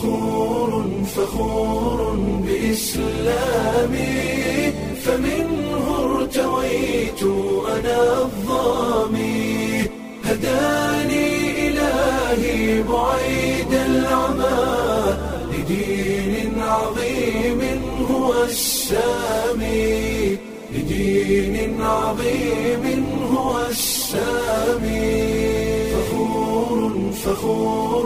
فخور فخور بإسلامي فمنه ارتويت أنا الظامي هداني إلهي بعيد العمى لدين عظيم هو السامي لدين عظيم هو السامي فخور فخور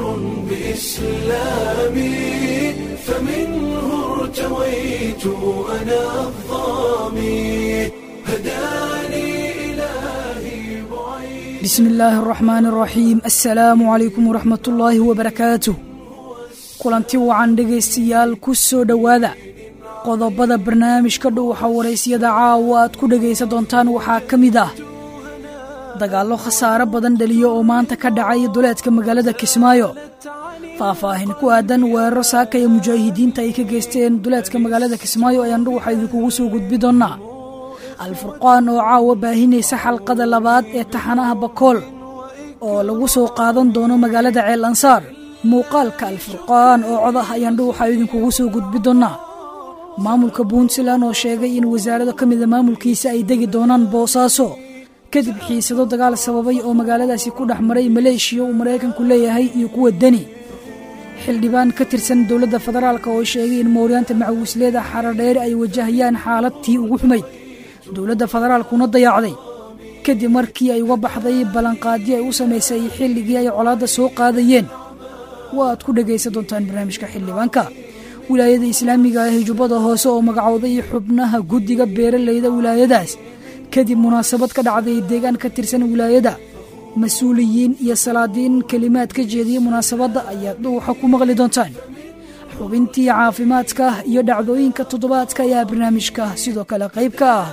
بإسلامي فمنه ارتويت أنا الظامي هداني إلهي بعيد bismi illaahi araxmaani araxiim assalaamu calaykum waraxmatullaahi wabarakaatuh kulanti wacan dhegaystayaal ku soo dhowaada qodobada barnaamijka dhuuxa waraysyada caawa aad ku dhegaysan doontaan waxaa ka mid ah dagaallo khasaare badan dhaliyo oo maanta ka dhacay duleedka magaalada kismaayo faahfaahin ku aadan weeraro saakaya mujaahidiinta ay ka geysteen duleedka magaalada kismaayo ayaan dhuuxa idinkugu soo gudbi doonnaa alfurqaan oo caawa baahinaysa xalqada labaad ee taxanaha bakool oo lagu soo qaadan doono magaalada ceel ansaar muuqaalka alfurqaan oo cod ah ayaan dhuuxa idinkugu soo gudbi doonnaa maamulka puntland oo sheegay in wasaarado ka mida maamulkiisa ay degi doonaan boosaaso kadib xiisado dagaal sababay oo magaaladaasi ku dhex maray maleeshiya uu maraykanku leeyahay iyo kuwa deni xildhibaan ka tirsan dowladda federaalk oo sheegay in mooryaanta macawisleeda xaradheere ay wajahayaan xaaladtii ugu xumayd dowladda federaalkuna dayaacday kadib markii ay uga baxday ballanqaadyo ay u samaysay xilligii ay colaadda soo qaadayeen waaad ku dhegaysan doontaan barnaamijka xildhibaanka wilaayada islaamiga ah jubbada hoose oo magacowday xubnaha guddiga beeralayda wilaayadaas kadib munaasabad ka dhacday deegaan ka tirsan wilaayada mas-uuliyiin iyo salaadiin kelimaad ka jeediyey munaasabadda ayaad dhuuxa ku maqli doontaan xubintii caafimaadka iyo dhacdooyinka toddobaadka ayaa barnaamijka sidoo kale qayb ka ah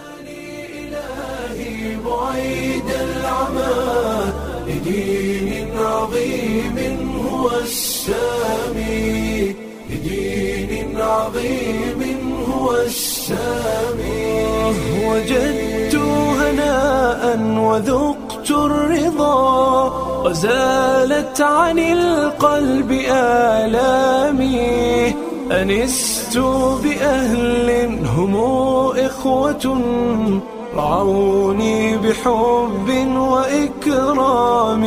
إلهي بعيد العمى لدين عظيم هو السامي لدين عظيم هو السامي وجدت هناء وذقت الرضا وزالت عن القلب آلامي أنست بأهل هم إخوة رعوني بحب وإكرام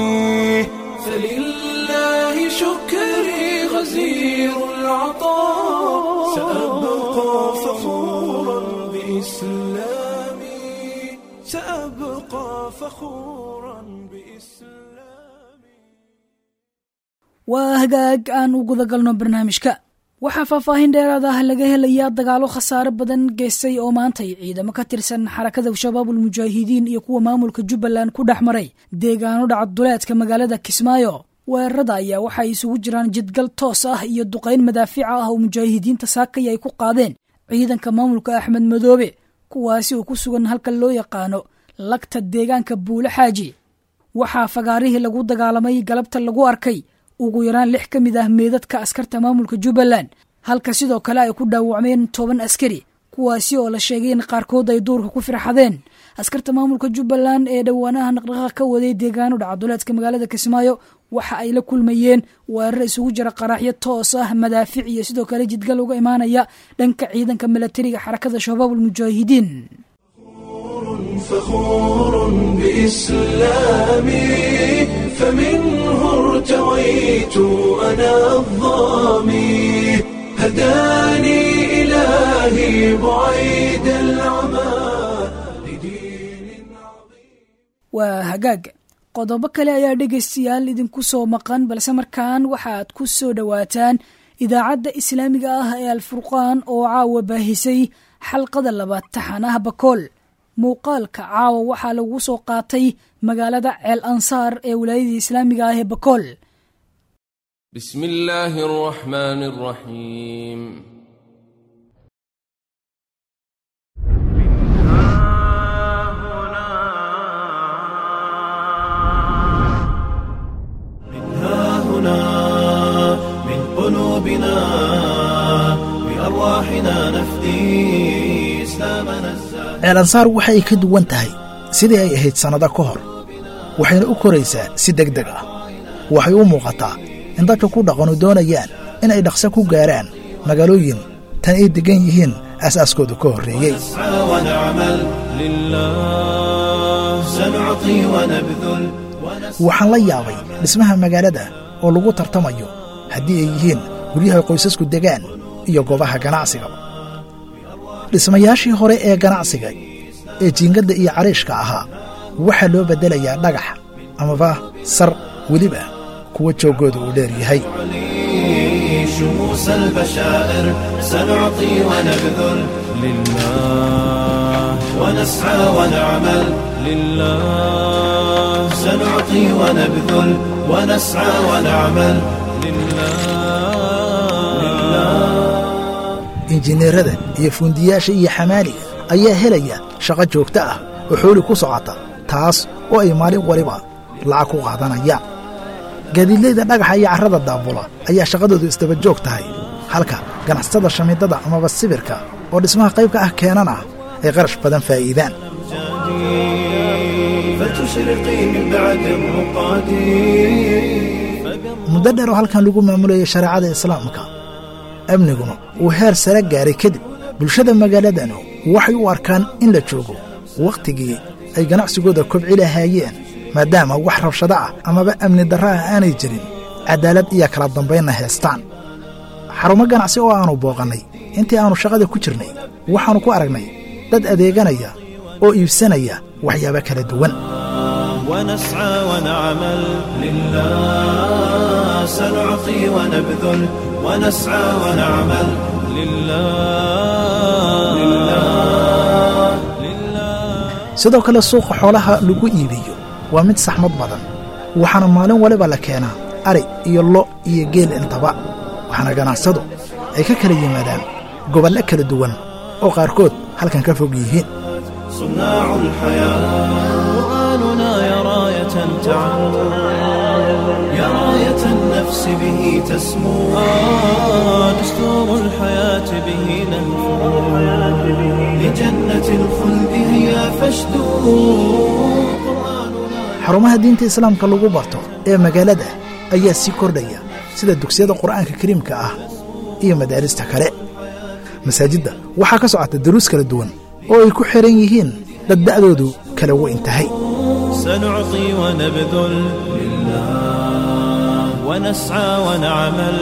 فلله شكري غزير العطاء سأبقى فخورا بإسلامي سأبقى فخورا بإسلامي waa hagaag aan u guda galno barnaamijka waxaa faahfaahin dheeraad ah laga helayaa dagaalo khasaare badan geystay oo maantay ciidamo ka tirsan xarakada shabaabul mujaahidiin iyo kuwa maamulka jubbaland ku dhex maray deegaano dhaca duleedka magaalada kismaayo weerarada ayaa waxay isugu jiraan jidgal toos ah iyo duqayn madaafiica ah oo mujaahidiinta saakaya ay ku qaadeen ciidanka maamulka axmed madoobe kuwaasi oo ku sugan halka loo yaqaano lagta deegaanka buule xaaji waxaa fagaarihii lagu dagaalamay galabta lagu arkay ugu yaraan lix ka mid ah meedadka askarta maamulka jubbaland halka sidoo kale ay ku dhaawacmeen toban askari kuwaasi oo la sheegay in qaarkood ay duurka ku firxadeen askarta maamulka jubbaland ee dhowaanaha naqdhaqaaq ka waday deegaano dhacaduleedka magaalada kismaayo waxa ay la kulmayeen weerar isugu jira qaraaxyo toos ah madaafic iyo sidoo kale jidgal uga imaanaya dhanka ciidanka milatariga xarakada shabaabul mujaahidiin فخور بإسلامي فمنه ارتويت أنا الظامي هداني إلهي بعيد العمى لدين عظيم waa hagaag qodobo kale ayaa dhegaystayaal idinku soo maqan balse markaan waxaad ku soo dhowaataan idaacadda islaamiga ah ee alfurqaan oo caawa baahisay xalqada labaad taxanaha bakool muuqaalka caawa waxaa lagu soo qaatay magaalada ceel ansaar ee wilaayadii islaamiga ah ee bakool بسم الله الرحمن الرحيم ها هنا من قلوبنا بأرواحنا نفدي إسلامنا الزاهد ceel ansaar waxa ay ka duwan tahay sidii ay ahayd sannado ka hor waxayna u koraysaa si deg deg ah waxay u muuqataa in dadka ku dhaqanu doonayaan in ay dhaqso ku gaaraan magaalooyin tan ay deggan yihiin aasaaskoodu ka horreeyey نسعى ونعمل لله سنعطي ونبذل waxaan la yaabay dhismaha magaalada oo lagu tartamayo haddii ay yihiin guryaha qoysasku degaan iyo goobaha ganacsiga dhismayaashii hore ee ganacsiga ee jiingadda iyo cariishka ahaa waxaa loo beddelayaa dhagax amaba sar weliba kuwa jooggooda uu dheer yahay نعلي شموس البشائر سنعطي ونبذل لله ونسعى ونعمل لله سنعطي ونبذل ونسعى ونعمل injineerada iyo fuundiyaasha iyo xamaaliga ayaa helaya shaqo joogto ah oo xooli ku socota taas oo ay maalin waliba lacag ku qaadanayaan gaadiidlayda dhagaxa iyo carrada daabula ayaa shaqadoodu isdaba joog tahay halka ganacsatada shamiidada amaba sibirka oo dhismaha qaybka ah keenana ay qarash badan faa'iidaan فتشرقي من بعد الرقاد muddo dheer oo halkan lagu maamulayay shareecada islaamka amniguna uu heer sare gaaray kadib bulshada magaaladanu waxay u arkaan in la joogo wakhtigii ay ganacsigooda kobci lahaayeen maadaama wax rabshado ah amaba amni darro ah aanay jirin caddaalad iyo kala dambaynna heestaan xarumo ganacsi oo aannu booqannay intii aannu shaqada ku jirnay waxaannu ku aragnay dad adeeganaya oo iibsanaya waxyaabo kala duwan ونسعى ونعمل لله سنعطي ونبذل ونسعى ونعمل لله لله sidoo kale suuqa xoolaha lagu iibiyo waa mid saxmad badan waxaana maalin waliba la keenaa ari iyo lo iyo geel intaba waxaana ganacsadu ay ka kala yimaadaan gobollo kala duwan oo qaarkood halkan ka fog yihiin صناع الحياة قرآننا يا راية تعم يا راية النفس به تسمو آه دستور الحياة به ننفو لجنة الخلد هي فاشدو xarumaha diinta islaamka lagu barto ee magaalada ayaa sii kordhaya sida dugsiyada qur'aanka kariimka ah iyo madaarista kale masaajidda waxaa ka socota daruus kala duwan oo ay ku xihan yihiin dad da'doodu kala weyn tahay سنعطي ونبذل لله ونسعى ونعمل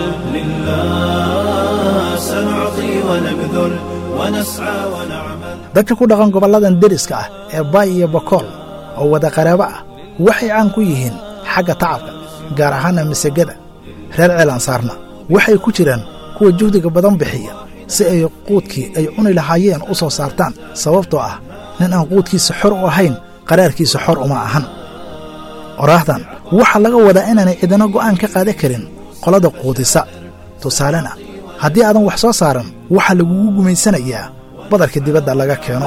لله سنعطي ونبذل ونسعى ونعمل dadka ku dhaqan gobolladan deriska ah ee baay iyo bakool oo wada qaraabo ah waxay caan ku yihiin xagga tacabka gaar ahaana masagada reer ceelansaarna waxay ku jiraan kuwa juhdiga badan bixiya si ay quudkii ay cuni lahaayeen u soo saartaan sababtoo ah nin aan quudkiisa xor u ahayn qaraarkiisa xor uma ahan oraahdan waxaa laga wadaa inaanay cidina go'aan ka qaadan karin qolada quudisa tusaalena haddii aadan wax soo saaran waxaa lagugu gumaysanayaa badarka dibadda laga keeno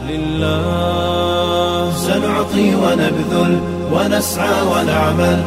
لله سنعطي ونبذل ونسعى ونعمل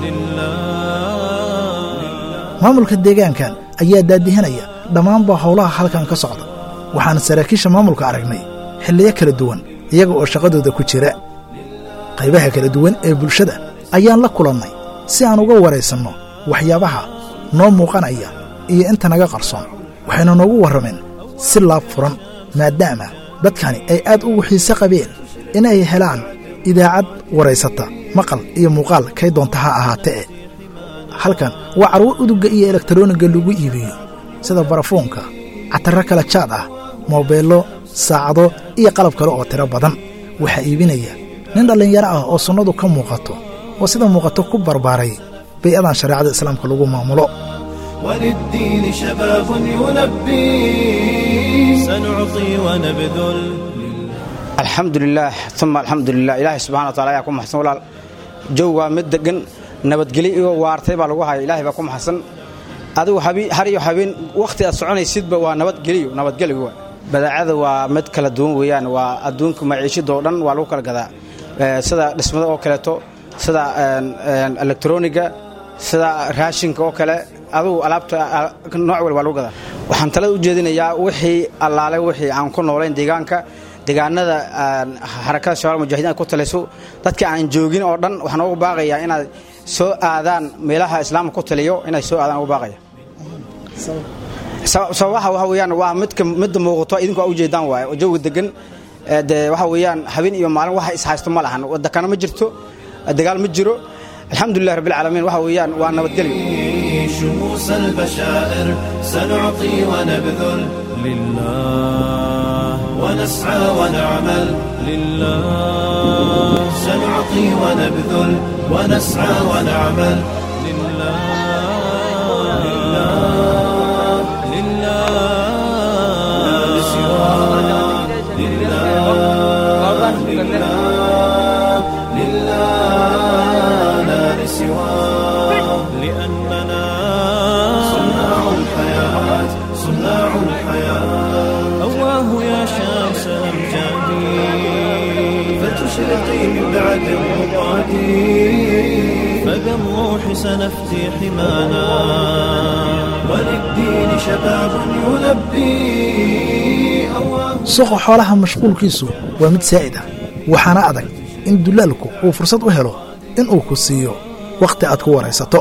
لله maamulka deegaankan ayaa daadihinaya dhammaanba howlaha halkan ka socda waxaana saraakiisha maamulka aragnay xilliyo kala duwan iyaga oo shaqadooda ku jira qaybaha kala duwan ee bulshada ayaan la kulannay si aan uga waraysanno waxyaabaha noo muuqanaya iyo inta naga qarsoon waxayna noogu warrameen si laab furan maadaama dadkani ay aad ugu xiise qabeen in ay helaan idaacad waraysata maqal iyo muuqaal kay doonta ha ahaatee halkan waa carwo udugga iyo elektaroonigga lagu iibiyo sida barafuunka catarro kala jaad ah moobeello saacado iyo qalab kale oo tiro badan waxaa iibinaya nin dhallinyaro ah oo sunnadu ka muuqato oo sida muuqato ku barbaaray bay-adan shareecada islaamka lagu maamulo وللدين شباب يلبي سنعطي ونبذل alxamdulilaah uma alxamdulilah ilaahay subxana wataala ayaa ku maxsan walaal jow waa mid degan nabadgelyo iyo waartay baa lagu haya ilaahay baa ku maxsan adigu habi- har iyo habeen wakhti aad soconaysidba waa nabadgeliyo nabadgelyo waa badaacada waa mid kala duwan weeyaan waa adduunka maciishida oo dhan waa lagu kala gadaa Eh, sida dhismada oo kaleeto sida een, een, elektroniga sida raashinka oo kale adugu alaabta ah, nooc wal waa lagu gadaa waxaan talada u jeedinayaa wixii allaale wixii aan ku noolayn deegaanka deegaanada aan xarakada shabaal mujaahidiin ay ku talayso dadka aan joogin oo dhan waxaan ugu baaqayaa inaad soo aadaan meelaha islaamka ku taliyo inay soo aadaan ugu baaqaya sababaha waxa weeyaan waa midka midda muuqato idinku aa ujeedaan waaye oo jawi degan ee dee waxa weeyaan habeen iyo maalin waxa ishaysto ma lahan wadakana ma jirto dagaal ma jiro alxamdulilah rabbilcaalamiin waxa weeyaan waa nabadgelyo شموس البشائر سنعطي ونبذل لله ونسعى ونعمل لله سنعطي ونبذل ونسعى ونعمل لله لله لله لا لسواه لله لله لله لا لسواه لأننا صناع الحياة صناع الحياة أواه يا شمس الأمجاد فتشرقي من بعد الرقاد فبالروح سنفتي حمانا وللدين شباب يلبي أواه suuqa xoolaha mashquulkiisu waa mid saa'id ah waxaana adag in dulaalku uu fursad u helo inuu ku siiyo wakhti aad ku waraysato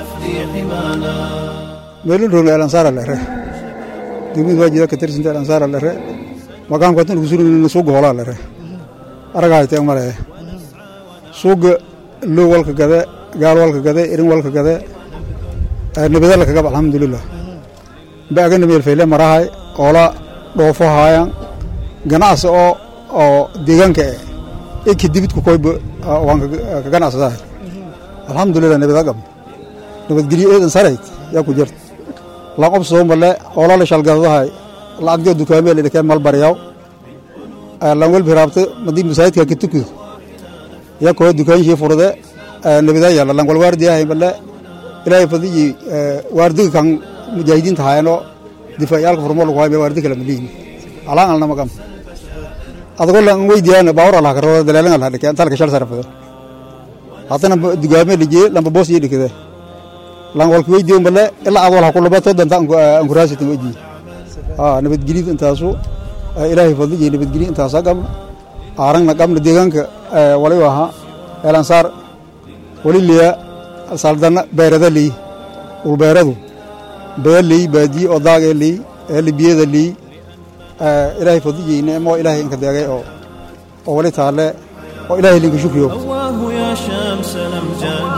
meelin rogle alansaara lere degmada waajida ka tirsinta alansaara lere maqaamka tan ugu surin suuga hoolaa lere aragahayte male suuga loo walka gade gaal walka gade irin walka gade nabadala kagab alxamdulilah baagana meel fayle marahay oola dhoofo haayan ganacsi oo oo deegaanka eh eki dibidku koyba waan ka ganacsadahay alxamdulilah nabada gab nabadgelyo eedan sarayd yaa ku jirta laqob soo male oolala shalgadadahay lacagdee dukaamee lidhakee malbaryaw lan welbi raabte madii masaajidka ka tukudo yaa koo dukaanshii furde nabadaa yaalla lan wal waardiyahay male ilaahay fadiyi waardiga kan mujaahidiinta haayano difaaciyaalka furmo lagu hayo waardi kale malihin alaan alna magam adagoo lan weydiyaan baawar alha karoo daleelan alha dhike antalka shal sarafada haddana dugaame lijiye lamba boos iyo dhikade lan walka weydiyo male ilaa aad walha kulabato danta ankuraasitan weji nabadgelid intaasu ilaahay fadlijiye nabadgelid intaasa qabna aarangna qabna deegaanka waliba ahaa eelansaar wali liya saldana beerada liy ulbeeradu bee liy baadiye oo daagee liy eelibiyada liy ilaahay fadlijiye nicmo ilaahay inka deegay oo oo wali taalle oo ilaahay linka shukriyo أواه يا شمس الأمجاد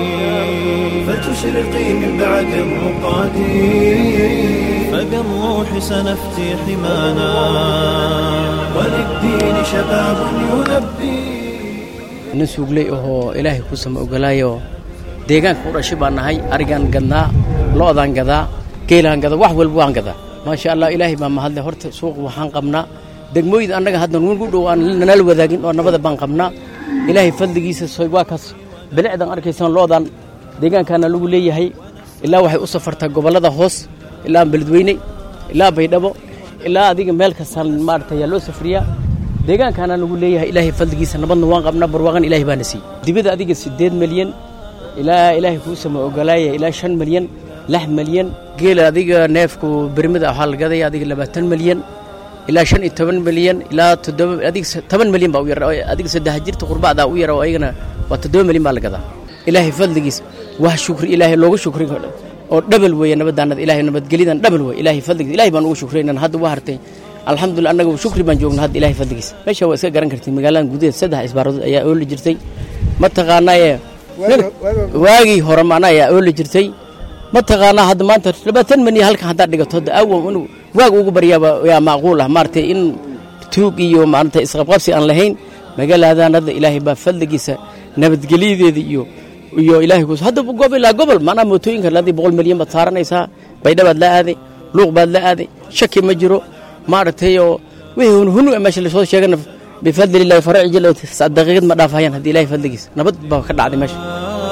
فتشرقي من بعد الرقاد فبالروح سنفتي حمانا وللدين شباب يلبي nin suugley ahoo ilaahay ku sama ogolaayoo deegaanka u dhashay baan nahay arigaan gadnaa lo'daan gadaa geelaan gadaa wax walba waan gadaa maasha allah ilaahay baa mahadle horta suuq waxaan qabnaa degmooyida annaga hadda nugu dhow aan nala wadaagin oo nabada baan qabnaa ilaahay fadligiisa soy waa kaas bilicdan arkaysaan lo'daan deegaankaana lagu leeyahay ilaa waxay u safartaa gobollada hoos ilaa beledweyne ilaa baydhabo ilaa adiga meel kastaan maarata ayaa loo safriyaa deegaankaana lagu leeyahay ilaahay fadligiisa nabadna waan qabnaa barwaaqan ilaahay baana siiyey dibada adiga siddeed milyan ilaa ilaahay kuu sama ogolaaya ilaa shan milyan lix milyan geela adiga neefku bermida waxaa la gadaya adiga labaatan milyan ilaa shan iyo toban milyan ilaa toddoba adiga toban milyan baa u yar adiga saddex jirta qurbacdaa u yara oo ayagana waa toddoba milyan baa la gadaa ilaahay fadligiisa wax shukri ilaahay looga shukri oo dhabal weeye nabadaanada ilaahay nabadgelidan dhabal weeye ilaahay fadligiisa ilaahay baan ugu shukraynan hadda waa hartay alxamdulillah annaga shukri baan joognaa hadda ilaahay fadligiisa meesha waa iska garan kartay magaaladan gudaheed saddex isbaaradood ayaa ooli jirtay mataqaanaa ee waagii hore macna ayaa ooli jirtay mataqaanaa hadda maanta labaatan milyan halkan haddaad dhigato hadda awow inuu waag ugu baryaaba yaa macquul ah maaragtay in tuug iyo maarata isqabqabsi aan lahayn magaaladan hadda ilaahay baa fadligiisa nabadgelyadeeda iyo iyo ilaahay kus hadda goob ilaa gobol macnaha mootooyinka ladii boqol milyan baad saaranaysaa baydhabaad la aaday luuq baad la aaday shaki ma jiro maaragtay oo wixii hunhunu meesha lasoo sheegana bifadlillahi faraci jil daqiiqad ma dhaafayaan haddii ilaahay fadligiisa nabad baa ka dhacday meesha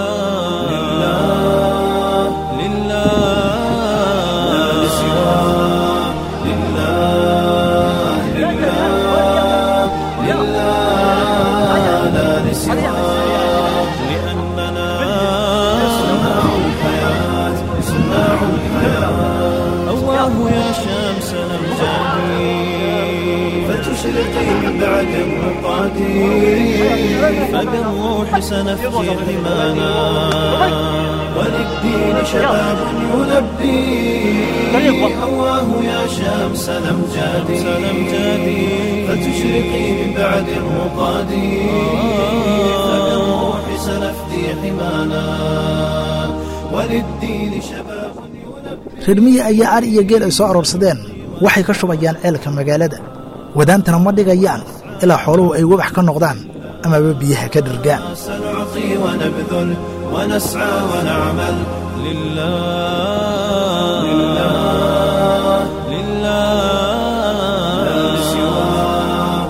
أواه يا شمس الأمجاد فتشرقي من بعد الرقاد فبالروح سنفتي حمانا وللدين شباب يلبي هواه يا شمس الأمجاد فتشرقي من بعد الرقاد فبالروح سنفدي حمانا وللدين شباب reer miyi ayaa ar iyo geel ay soo aroorsadeen waxay ka shubayaan ceelka magaalada wadaantana ma dhigayaan ilaa xooluhu ay wabax ka noqdaan amaba biyaha ka dhirgaan سنعطي ونبذل ونسعى ونعمل لله لله لله لا سواه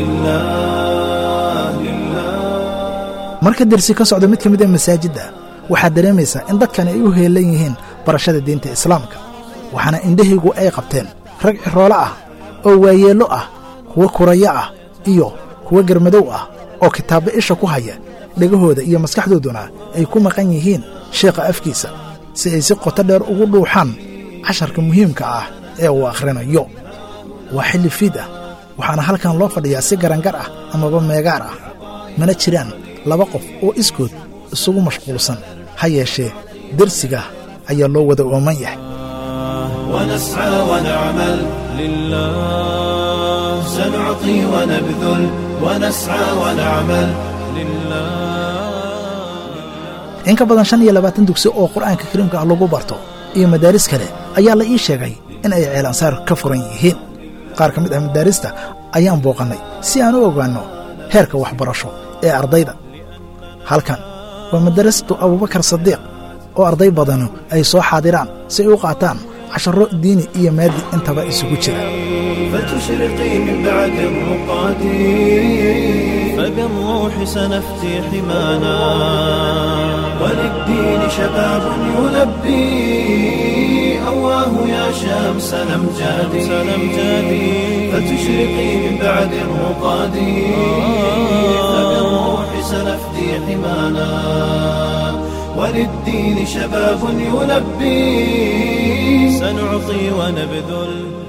لله لله marka dersi ka socda mid ka mid a masaajidda waxaad dareemaysaa in dadkani ay u heelan yihiin barashada diinta islaamka waxaana indhahaygu ay qabteen rag ciroolo ah oo waayeello ah kuwo kurayo ah iyo kuwo garmadow ah oo kitaabba isha ku haya dhegahooda iyo maskaxdooduna ay ku maqan yihiin sheekha afkiisa si ay si qoto dheer ugu dhuuxaan casharka muhiimka ah ee uu akhrinayo waa xilli fiid ah waxaana halkan loo fadhiyaa si garangar ah amaba meegaar ah mana jiraan laba qof oo iskood isugu mashquulsan ha yeeshee dersiga ayaa loo wada ooman yahay ونسعى ونعمل لله سنعطي ونبذل ونسعى ونعمل لله in ka badan shan iyo labaatan dugsi oo qur'aanka kariimka ah lagu barto iyo madaaris kale ayaa la ii sheegay in ay ceelansaar ka furan yihiin qaar ka mid ah madaarista ayaan booqannay si aan u ogaanno heerka waxbarasho ee ardayda halkan waa madarasatu abubakar sadiiq oo arday badanu ay soo xaadiraan si ay u qaataan casharro diini iyo maadi intaba isugu jira فتشرقي من بعد الرقاد فبالروح سنفتي حمانا وللدين شباب يلبي أواه يا شمس الأمجاد فتشرقي من بعد الرقاد فبالروح سنفتي حمانا وللدين شباب يلبي سنعطي ونبذل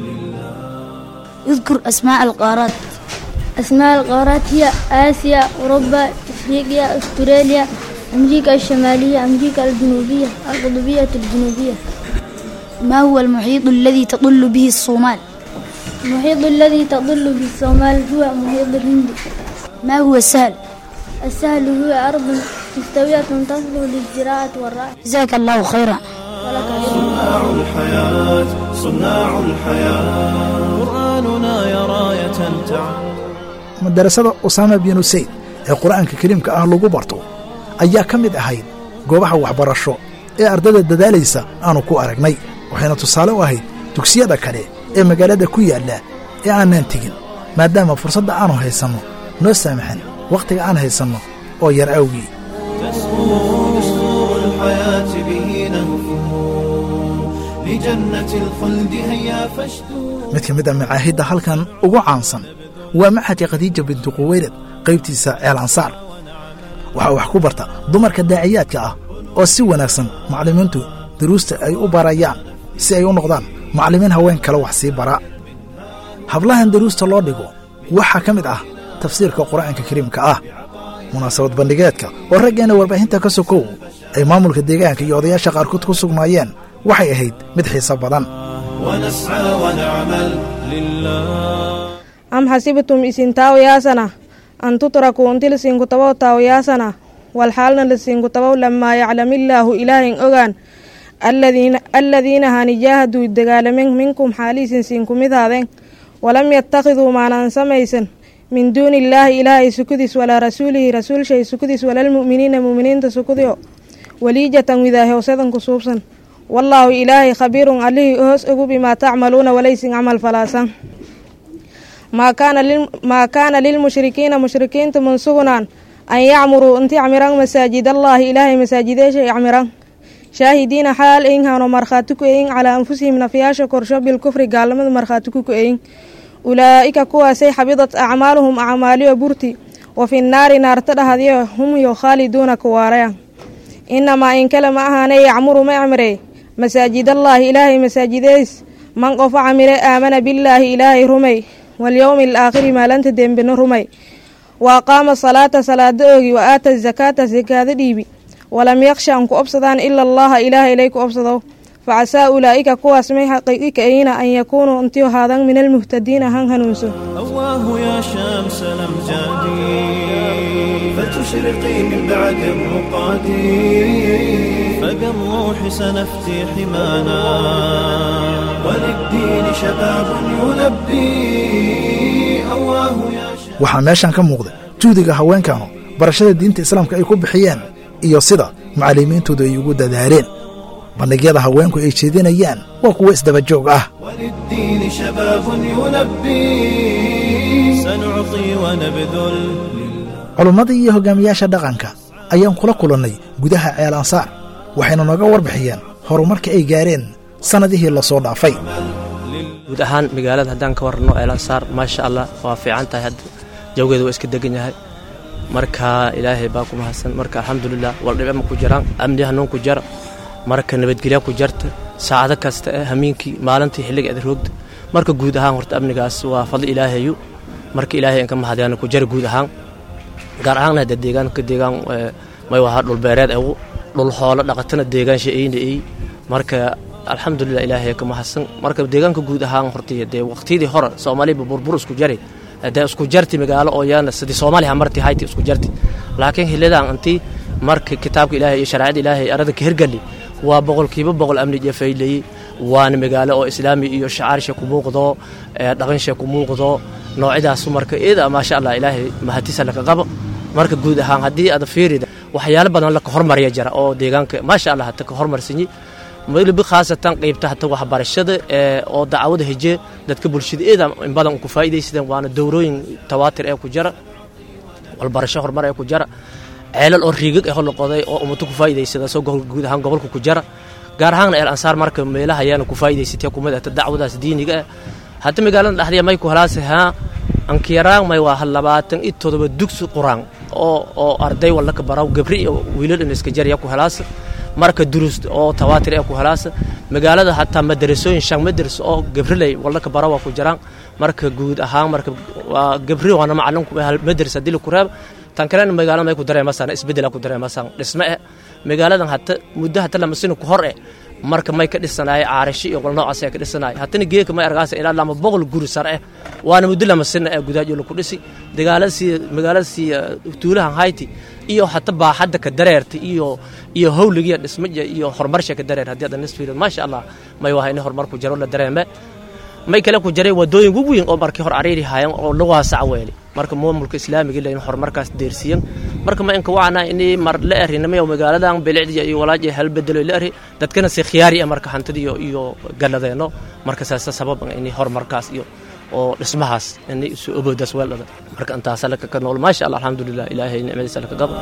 اذكر أسماء القارات أسماء القارات هي آسيا أوروبا إفريقيا أستراليا أمريكا الشمالية أمريكا الجنوبية القطبية الجنوبية ما هو المحيط الذي تطل به الصومال المحيط الذي تظل به الصومال هو محيط الهندي ما هو السهل السهل هو أرض مستوية تصلح للزراعة والرعي جزاك الله خيرا ولك صناع الحياة صناع الحياة قرآننا يا راية تعم madarasada usaama binu sayd ee qur'aanka kariimka ah lagu barto ayaa ka mid ahayd goobaha waxbarasho ee ardada dadaalaysa aanu ku aragnay waxayna tusaale u ahayd dugsiyada kale ee magaalada ku yaalla ee aanaan tegin maadaama fursadda aanu haysanno noo saamaxan wakhtiga aan haysanno oo yar awgii تسمو دستور الحياة به نهفو لجنة الخلد هيا فاشدو mid ka mid a macaahidda halkan ugu caansan waa maxadka khadiija bintu quweylad qaybtiisa ceel ansaar waxaa wax ku barta dumarka daaciyaadka ah oo si wanaagsan macallimiintu duruusta ay u barayaan si ay u noqdaan macallimiin haween kale wax sii bara hablahan duruusta loo dhigo waxaa ka mid ah tafsiirka qur'aanka kariimka ah munaasabad bandhigeedka oo raggeenna warbaahinta ka sokow ay maamulka deegaanka iyo odayaasha qaarkood ku sugnaayeen waxay ahayd mid xiiso badan ونسعى ونعمل لله am xasibtum isin taawayaasana an tutrakuu unti lasiinku tabow taawayaasana walxaalna lasiinku tabow lamaa yaclamillaahu ilaahin ogaan alladiina hani jaahaduu dagaalamen minkum xaaliisin siinku midhaadeen walam yattakhiduu maanaan samaysan min duuni illaahi ilaahay sukudis walaa rasuulihi rasuulshay sukudis walalmu'miniina mu'miniinta sukudio waliijatan widaahowsadan ku suubsan wallaahu ilaahay khabiirun allihii hoos ogu bimaa tacmaluuna walaysin camal falaasan maa kaana lilmushrikiina mushrikiinta mansugunaan an yacmuruu inti cmiran masaajid allaahi ilaahay masaajideesha icmiran shaahidiina xaal eyin hano markhaati ku eyin calaa anfusihim nafyaasha korsho bilkufri gaalnimada markhaati ku ku-eyin ulaa'ika kuwaasay xabidat acmaaluhum acmaaliyo burti wa fi nnaari naarta dhahadyo hum yo khaaliduuna kuwaaraya inamaa in kale ma ahaane yacmuru ma cmire masaajidallaahi ilaahay masaajideys man qofo camire aamana billaahi ilaahay rumay walyowmi alaakhiri maalanta dembena rumay wa aqaama salaata salaada oogi wa aata zakaata sakaada dhiibi walam yaksha an ku obsadaan ila allaha ilaaha ilay ku obsado facasaa ulaa'ika kuwaas may xaqiiqi ka'ayna an yakuunuu intii haadan min almuhtadiina han hanuunso أواه يا شمس الأمجاد فتشرقي من بعد الرقاد فبالروح سنفتي حمانا وللدين شباب يلبي أواه يا شمس waxaa meeshan ka muuqda juhdiga haweenkanu barashada diinta islaamka ay ku bixiyeen iyo sida macallimiintoodu ay ugu dadaaleen bandhigyada haweenku ay jeedinayaan waa kuwo isdaba joog ah وللدين شباب يلبي سنعطي ونبذل culummadii iyo hogaamiyaasha dhaqanka ayaan kula kulannay gudaha ceel ansaar waxayna nooga warbixiyeen horumarka ay gaareen sannadihii la soo dhaafay guud ahaan magaalada haddaan ka warranno eelansaar maasha allah waa fiican tahay hadda jawgeeda waa iska degan yahay marka ilaahay baa ku mahadsan marka alxamdulilah waldhibama ku jiraan amni hanuun ku jara marka nabadgelya ku jarta saacado kasta eh hamiinkii maalintii xilliga eda roogda marka guud ahaan horta amnigaas waa fadli ilaahayu marka ilaahay inka mahadyaana ku jara guud ahaan gaar ahaanna hadda deegaanka deegaan may wahaa dhulbeereed egu dhul xoolo dhaqatana deegaan sha'ayna ey marka alxamdulilah ilaahay ka mahadsan marka deegaanka guud ahaan horta dee waqtiyadii hore soomaaliba burbur isku jari dee isku jarti magaalo oo yaana sidii soomaaliya marti hayti isku jarti laakiin xilidan intii marka kitaabka ilaahay iyo shareecada ilaahay arada ka hirgali waa boqolkiiba boqol amni iyo faylayey waana magaalo oo islaami iyo shacaarsha ku muuqdo dhaqansha ku muuqdo noocyadaas marka iyada maasha allah ilaahay mahadisa laka qabo marka guud ahaan haddii aad fiirida waxyaalo badan laka hormarya jira oo deegaanka maasha allah hata ka hormarsanyi weliba khaasatan qaybta hata waxbarashada oo dacwada heje dadka bulshada iyada in badan ku faa'iidaysadeen waana dowrooyin tawaatir ee ku jira walbarasho horumar ee ku jira ceelal oo riigag ah loqoday oo ummato ku faa'iidaysada soo guud ahaan gobolka ku jira gaar ahaanna el ansaar marka meelaha ayaana ku faa'iidaysatay kumid ahta dacwadaas diiniga ah hadda magaalada dhexdiya may ku halaase haa ankiyaraan may waa labaatan iyo todoba dugsi quraan oo oo arday walla ka baraw gabri iyo wiilal in iska jarya ku halaasa marka durus oo tawaatir ee ku halaasa magaalada hataa madarasooyin shan madaras oo gabriley walla ka barawa ku jiraan marka guud ahaan marka waa gabri waana macalinku madaras haddii la ku raaba tan kalena magaalada may ku dareemasaan isbeddela ku dareemasaan dhisme eh magaaladan hata muddo hata lamasina ku hor eh marka may ka dhisanaay caarashi iyo qol noocaas ka dhisanaay hatana geeka may argaasa ilaa lama boqol guri sare eh waana muddo lamasina ee gudaha la ku dhisi dagaaladii magaaladii tuulahan hayti iyo hata baaxadda ka dareerta iyo iyo howligiya dhismaja iyo horumarsha ka dareer haddii adan nisfiiro maasha allah may waha in horumar ku jiro la dareeme may kale ku jiray wadooyin ugu weyn oo markii hor cariiri haayeen oo lagu waasac weeli marka maamulka islaamiga ilaa in horumarkaas deersiyan marka ma inka wacna inay mar la erinamay oo magaaladan bilicdiya iyo walaaji hal bedelo la eri dadkana si khiyaari ah marka hantida iyo iyo galadeeno marka saasa sabab inay horumarkaas iyo oo dhismahaas inay isu oboodaas weeldhada marka intaasa laka ka nool maasha allah alxamdulilah ilaahay nicmadiisa laka gabo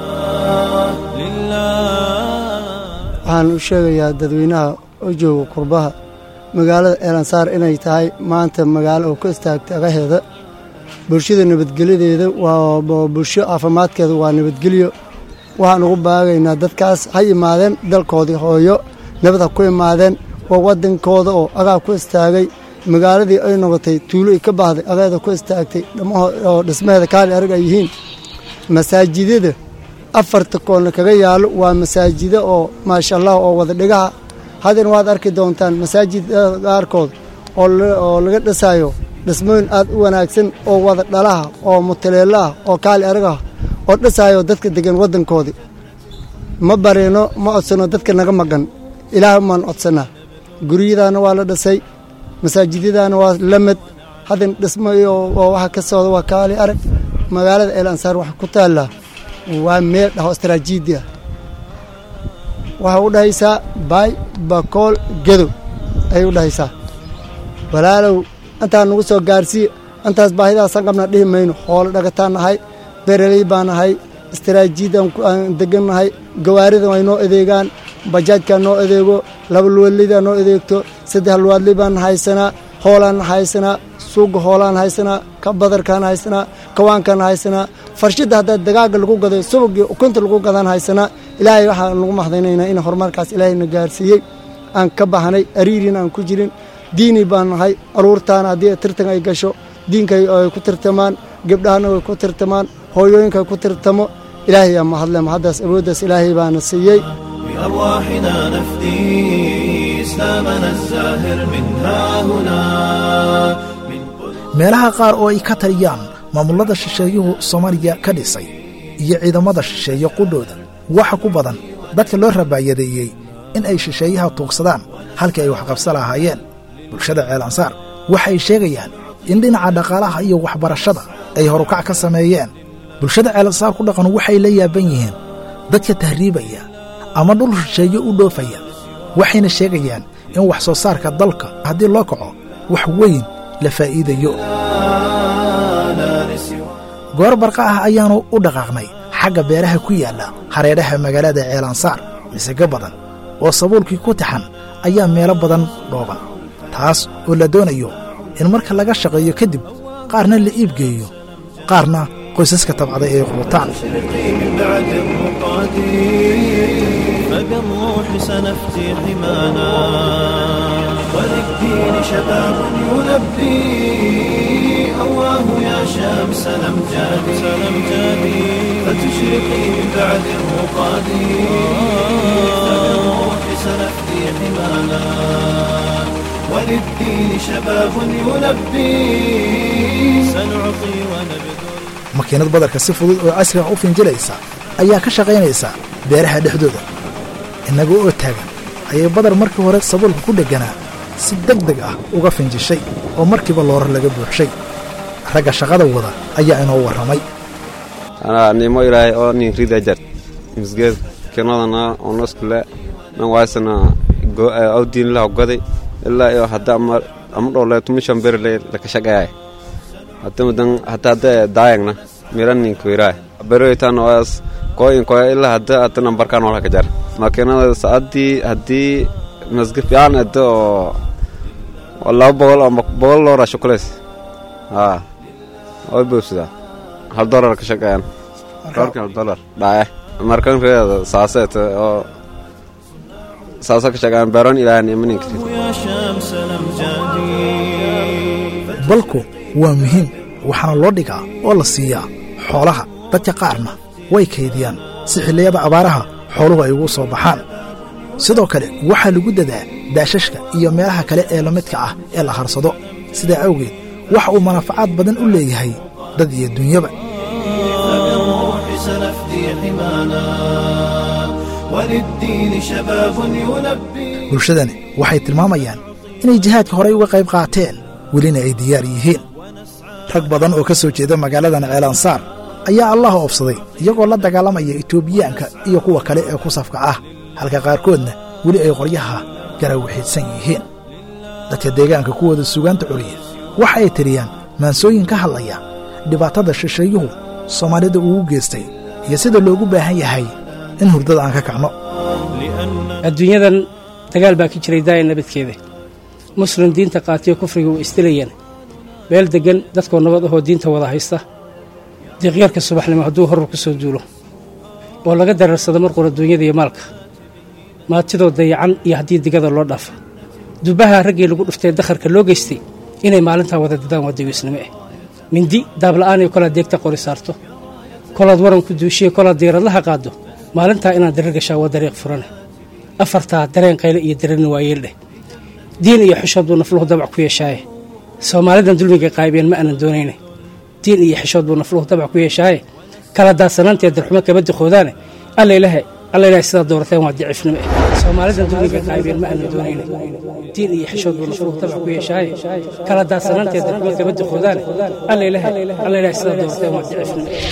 waxaan u sheegayaa dadweynaha oo jooga qurbaha magaalada eelansaar inay tahay maanta magaalo oo ka istaagtay agaheeda bulshada nabadgelyadeeda waa bulsho caafimaadkeeda waa nabadgelyo waxaan ugu baagaynaa dadkaas ha imaadeen dalkoodii hooyo nabad ha ku imaadeen waa waddankooda oo agaa ku istaagay magaaladii ay noqotay tuulo ay ka baxday agaheeda ku istaagtay oo dhismaheeda kaali arag ay yihiin masaajidada afarta koolna kaga yaallo waa masaajido oo maasha allah oo wada dhigaha haddana waad arki doontaan masaajidada qaarkood oo laga dhisayo dhismooyin aad u wanaagsan oo wada dhalaha oo mutaleelo ah oo kaali aragah oo dhisayo dadka degan waddankoodii ma barino ma codsano dadka naga maqan ilaah maan codsanaa guryadaana waa la dhisay masaajidyadaana waa lamid haddana dhismo oo waxa ka socda waa kaali arag magaalada el ansaar waxa ku taallaa waa meel dhaho istaraatiiji ah waxay u dhahaysaa baay bakool gedow ayay u dhahaysaa walaalow intaan nagu soo gaarsiiye intaas baahidaasan qabna dhihi mayno hoolo dhagataan nahay bereley baan nahay istaraatiijiyadaan aan degan nahay gawaarida way noo adeegaan bajaajkaa noo adeego laba luwadleydaa noo adeegto saddex luwaadley baan haysanaa hoolaan haysanaa suuga hoolaan haysanaa ka badarkaan haysanaa kawaankaan haysanaa farshidda haddaa dagaaga lagu gaday subagii ukunta lagu gadaan haysanaa ilaahay waxaan lagu mahadaynaynaa in horumarkaas ilaahayna gaarsiiyey aan ka baxnay ariirin aan ku jirin diini baan nahay aruurtaana haddii tirtan ay gasho diinkay ay ku tirtamaan gebdhahana way ku tirtamaan hooyooyinka ku tirtamo ilaahay aa mahadle mahaddaas awooddaas ilaahay baana siiyey بأرواحنا نفدي إسلامنا الزاهر من ها هنا meelaha qaar oo ay ka taliyaan maamullada shisheeyuhu soomaaliya ka dhisay iyo ciidamada shisheeye qudhooda waxa ku badan dadka loo rabaayadeeyey in ay shisheeyaha tuugsadaan halkii ay waxqabsa lahaayeen bulshada ceelansaar waxay sheegayaan in dhinaca dhaqaalaha iyo waxbarashada ay horukac ka sameeyeen bulshada ceelansaar ku dhaqan waxay la yaaban yihiin dadka tahriibaya ama dhul shisheeye u dhoofaya waxayna sheegayaan in wax soo saarka dalka haddii loo kaco wax weyn la faa'iidayo goor barqa ah ayaannu u dhaqaaqnay xagga beeraha ku yaalla hareedhaha magaalada ceelansaar misega badan oo sabuulkii ku taxan ayaa meelo badan dhooban taas oo la doonayo in marka laga shaqeeyo kadib qaarna la iibgeeyo qaarna qoysaska tabcaday ay quutaan فبالروح سنفتي حمانا وللدين شباب يلبي أواه يا شمس الأمجاد سلمجادي فتشرقي من بعد الرقاد فبالروح سنفتي حمانا وللدين شباب يلبي سنعطي ونبذل makiinad badarka si fudud oo casriga u finjilaysa ayaa ka shaqaynaysa beeraha dhexdooda innaga oo taagan ayay badar markii hore sabuulka ku dhegganaa si deg deg ah uga finjishay oo markiiba loorar laga buuxshay ragga shaqada wada ayaa inoo warramay anaa nimo ilaahay oo nin rida jar misgeed kenodana onoskule nan waasana awdiin laha goday ilaa iyo hadda ama ama dhowle tumishan berle laka shaqeeyay hadda mudan hadda hadda daayagna miran ninka wiraa beroytan waas koyin koya ilaa hadda hadda nambarkan wala ka jar makiinada saacadii haddii masga fiican hadda oo laba boqol ama boqol looraa shukulays haa way buubsadaa hal dolar ka shaqeeyaan dolarka hal dolar dhaaye markan reeda saaseet oo saasa ka shaqeeyaan beeron ilaahan imanin karin يا شمس الأمجاد balku waa muhiim waxaana loo dhigaa oo la siiyaa xoolaha dadka qaarna way kaydiyaan si xilliyada abaaraha xooluhu ay ugu soo baxaan sidoo kale waxaa lagu dadaa daashashka iyo meelaha kale ee la midka ah ee la harsado sidaa awgeed waxa uu manafacaad badan u leeyahay dad iyo dunyaba فبالروح سنفدي حمانا وللدين شباب يلبي bulshadani waxay tilmaamayaan inay jihaadka horey uga qayb qaateen welina ay diyaar yihiin rag badan oo ka soo jeeda magaaladan ceelansaar ayaa allaha oobsaday iyagoo la dagaalamaya etoobiyaanka iyo kuwa kale ee ku safka ah halka qaarkoodna weli ay qoryaha garawaxiidsan yihiin dadka deegaanka kuwooda sugaanta coliya waxa ay tiriyaan maansooyin ka hadlaya dhibaatada shisheeyuhu soomaalida ugu geystay iyo sida loogu baahan yahay in hurdada aan ka kacno adduunyadan dagaal baa ka jiray daaya nabadkeeda muslim diinta qaatiyo kufriga way isdilayeen meel deggan dadkoo nabad ahoo diinta wada haysta diiqyarka subaxnimo hadduu horur ku soo duulo oo laga daraersado marqura duunyada iyo maalka maatidoo dayacan iyo haddii digada loo dhaafa dubaha raggii lagu dhuftee dakharka loo geystay inay maalintaa wada dadaan waa dawiisnimo ah mindi daabla'aaniyo kolaad deegta qori saarto kolaad waran ku duushiye kolaad diiradlaha qaaddo maalintaa inaad darar gashaa waa dariiq furane afartaa dareen qayle iyo dararni waa yeeldheh diin iyo xishood buu nafluhu dabac ku yeeshaaye soomaalidan dulmiga qaybeen ma aanan doonayne diin iyo xishood buu nafluhu dabac ku yeeshaaye kala daadsanaantee darxumo kaba diqoodaane alla ilaahe alla ilaahay sidaad doorateen waa dicifnimo eh soomaalidan dulmiga qaybeen ma aanan doonayne diin iyo xishood buu nafluhu dabac ku yeeshaaye kala daadsanaantee darxumo kaba diqoodaane alla ilaahe alla ilaahay sidaad doorateen waa dicifnimo eh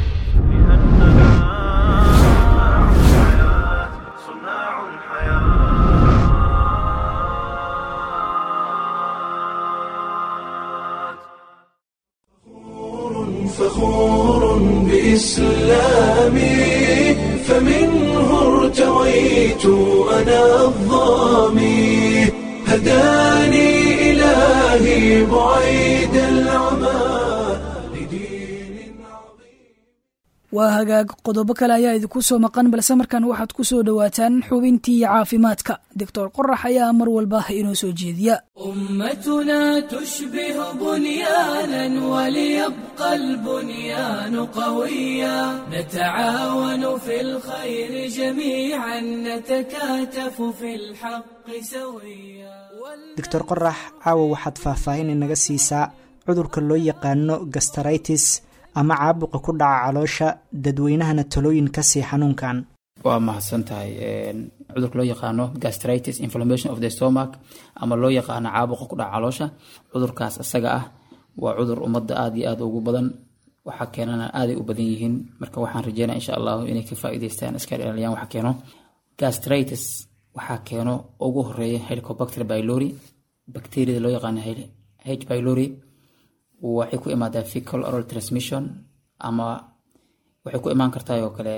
فخور بإسلامي فمنه ارتويت أنا الظامي هداني إلهي بعيد العمى waa hagaag qodobo kale ayaa idinku soo maqan balse markan waxaad ku soo dhowaataan xubintii caafimaadka doctor qorax ayaa mar walba inoo soo jeediya أمتنا تشبه بنيانا وليبقى البنيان قويا نتعاون في الخير جميعا نتكاتف في الحق سويا doctor qorax caawa waxaad faahfaahin inaga siisaa cudurka loo yaqaano gastaritis ama caabuqa ku dhaca caloosha dadweynahana talooyin ka sii xanuunkan waa mahadsan tahay cudurka loo yaqaano gastritis inflammation of the stomach ama loo yaqaano caabuqa ku dhaca caloosha cudurkaas isaga ah waa cudur ummadda aada iyo aada ugu badan waxaa keenana aaday u badan yihiin marka waxaan rajeynaya insha allahu inay ka faa'iideystaan iska ilaaliyaan waxa keeno gastritis waxaa keeno ugu horeeya helicobacter pylori bacteriada loo yaqaano h pylori waxay ku imaadaa fecal oral transmission ama waxay ku imaan kartaa oo kale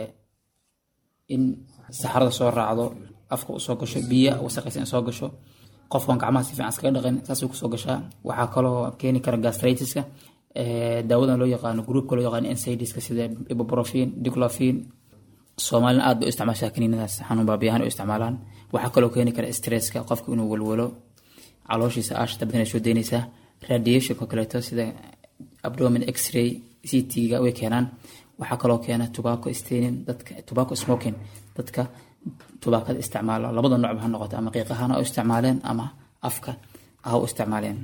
in saxarada soo raacdo afka u soo gasho biya wasaqaysa in soo gasho qofkan gacmaha si fiican iskaga dhaqin saasay kusoo gashaa waxaa kaloo keeni kara gastritiska daawadan loo yaqaano groupka loo yaqaano nsaidiska sida ibuprofin diclofin soomaalina aad bay u isticmaashaa kaniinadaas xanuun baabiyahan u isticmaalaan waxaa kaloo keeni kara stresska qofka inuu walwalo calooshiisa aashata badan ay soo deynaysaa radiationka kaleeto sida abdomin x-ray ct-ga way keenaan waxaa kaloo keena tobacco staining dadka tobacco smoking dadka tubaakada isticmaalo labada noocba ha noqoto ama qiiqahana u isticmaaleen ama afka ha u isticmaaleen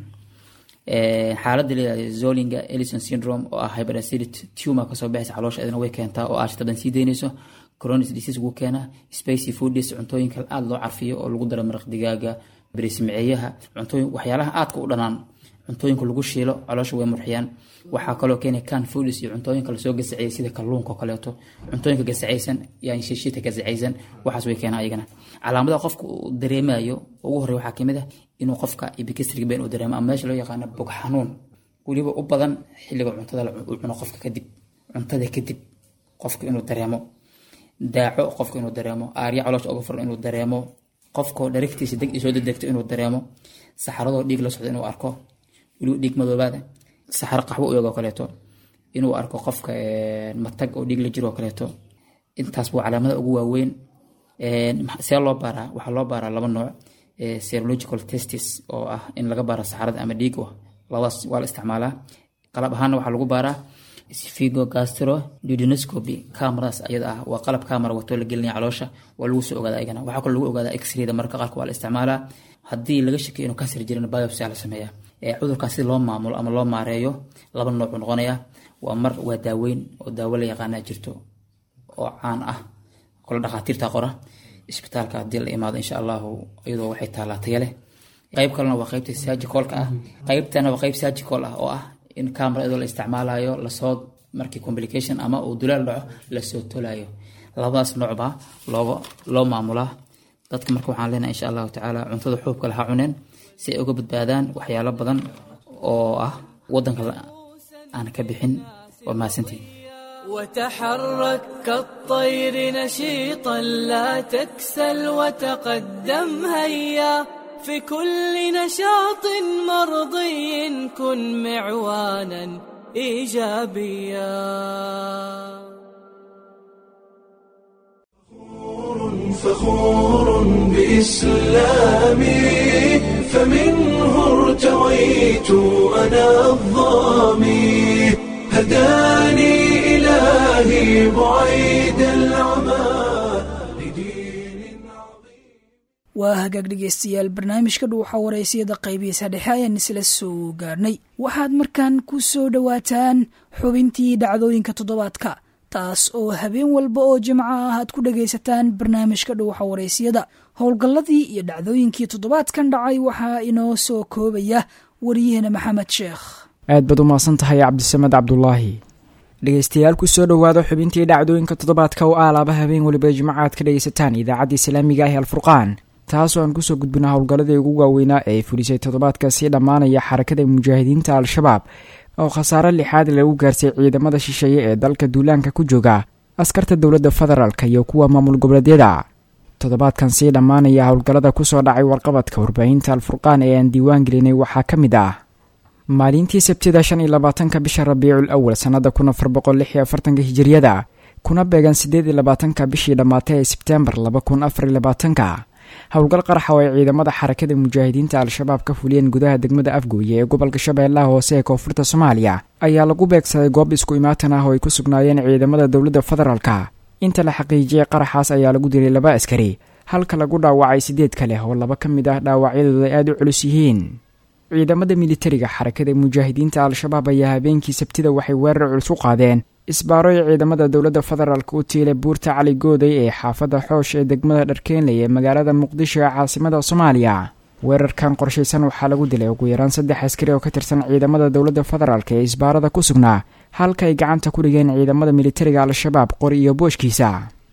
xaaladda leedahay zolinga ellison syndrome oo ah hyperacidity tumor kasoo baxaysa caloosha idina way keentaa oo aashata badan sii deynayso chronic disease wuu keenaa spicy foodies cuntooyinka aada loo carfiyo oo lagu daro maraq digaaga bariismiceeyaha cuntooyin waxyaalaha aadka u dhanaan cuntooyinka lagu shiilo caloosha way murxiyaan waxaa kaloo keenaya can foodies iyo cuntooyinka lasoo gasaciyay sida kalluunka oo kaleeto cuntooyinka gasacaysan yani shiishita gasacaysan waxaas way keenaa ayagana calaamadaha qofka uu dareemayo ugu horey waxaa kamid ah inuu qofka epigastric pain uu dareemo ama meesha loo yaqaano bog xanuun weliba u badan xilliga cuntada uu cuno qofka kadib cuntada kadib qofka inuu dareemo daaco qofka inuu dareemo aarya caloosha uga furan inuu dareemo qofkoo dharagtiisa deg soo dedegto inuu dareemo saxaradoo dhiig la socdo inuu arko weliba dhiig madoobaada saxaro qaxwo u yagoo kaleeto inuu arko qofka matag oo dhiig la jiro oo kaleeto intaas buu calaamada ugu waaweyn see loo baaraa waxaa loo baaraa laba nooc serological testis oo ah in laga baaro saxarada ama dhiig labadaas waa la isticmaalaa qalab ahaana waxaa lagu baaraa figo gastro duodenoscopy cameradaas ayada ah waa qalab camera wato la gelinaya caloosha waa lagu soo ogaada ayagana waxaa kaloo lagu ogaadaa x-rayda marka qaarka waa la isticmaalaa haddii laga shakiyo inuu kansar jirin biopsy la sameeyaa cudurkaas si loo maamulo ama loo maareeyo laba nooc uu noqonaya waa mar waa daaweyn oo daawo la yaqaana jirto oo caan ah kole dhakhaatiirta qora isbitaalka haddii la imaado insha allahu iyadoo waxay taalaa taya leh qayb kalena waa qaybta surgicalka ah qaybtana waa qayb surgical ah oo ah in camera iyadoo la isticmaalayo lasoo markii complication ama uu dulaal dhaco lasoo tolayo labadaas noocba looga loo maamulaa dadka marka waxaan leenahay insha allahu tacaala cuntada xuubka laha cuneen si ay uga badbaadaan waxyaalo badan oo ah wadanka aan ka bixin waa mahadsantihin وتحرك كالطير نشيطا لا تكسل وتقدم هيا في كل نشاط مرضي كن معوانا ايجابيا فخور بإسلامي فمنه ارتويت أنا الظامي هداني إلهي بعيد العمى waa hagaag dhegeystayaal barnaamijka dhuuxa waraysiyada qaybihiisa dhexe ayaan isla soo gaarnay waxaad markaan ku soo dhowaataan xubintii dhacdooyinka toddobaadka taas oo habeen walba oo jimco ah aad ku dhagaysataan barnaamijka dhuuxa waraysiyada howlgalladii iyo dhacdooyinkii toddobaadkan dhacay waxaa inoo soo koobaya wariyahena maxamed sheekh aad baad u mahadsan tahay cabdisamed cabdulaahi dhegeystayaal kusoo dhowaada xubintii dhacdooyinka toddobaadka oo aalaaba habeen weliba jimco aad ka dhegaysataan idaacadda islaamiga ah ee alfurqaan taasoo aan kusoo gudbina howlgalladii ugu waaweynaa ee ay fulisay toddobaadka sii dhammaanaya xarakada mujaahidiinta al-shabaab oo khasaare lixaad lagu gaarsay ciidamada shisheeye ee dalka duulaanka ku jooga askarta dowladda federaalk iyo kuwa maamul goboleedyada toddobaadkan sii dhammaanaya howlgallada kusoo dhacay warqabadka warbaahinta alfurqaan ee aan diiwaan gelinay waxaa ka mid ah maalintii sabtida shan iyo labaatanka bisha rabiicul awal sannada kun afar boqol lix iyo afartanka hijiriyada kuna beegan siddeed iyo labaatanka bishii dhammaatay ee sebteembar laba kun afar iyo labaatanka howlgal qaraxa oo ay ciidamada xarakada mujaahidiinta al-shabaab ka fuliyeen gudaha degmada afgooye ee gobolka shabeellaha hoose ee koonfurta soomaaliya ayaa lagu beegsaday goob isku imaatan ah oo ay ku sugnaayeen ciidamada dowladda federaalka inta la xaqiijiyey qaraxaas ayaa lagu dilay laba askari halka lagu dhaawacay siddeed ka leh oo laba ka mid ah dhaawacyadooda ay aada u culus yihiin ciidamada militariga xarakada mujaahidiinta al-shabaab ayaa habeenkii sabtida waxay weerar culus u qaadeen isbaaro ay ciidamada dowladda federaalk u tiilay buurta cali gooday ee xaafadda xoosh ee degmada dharkeenley ee magaalada muqdisho ee caasimada soomaaliya weerarkan qorshaysan waxaa lagu dilay ugu yaraan saddex askari oo ka tirsan ciidamada dowladda federaalk ee isbaarada ku sugnaa halka ay gacanta ku dhigeen ciidamada militariga al-shabaab qori iyo booshkiisa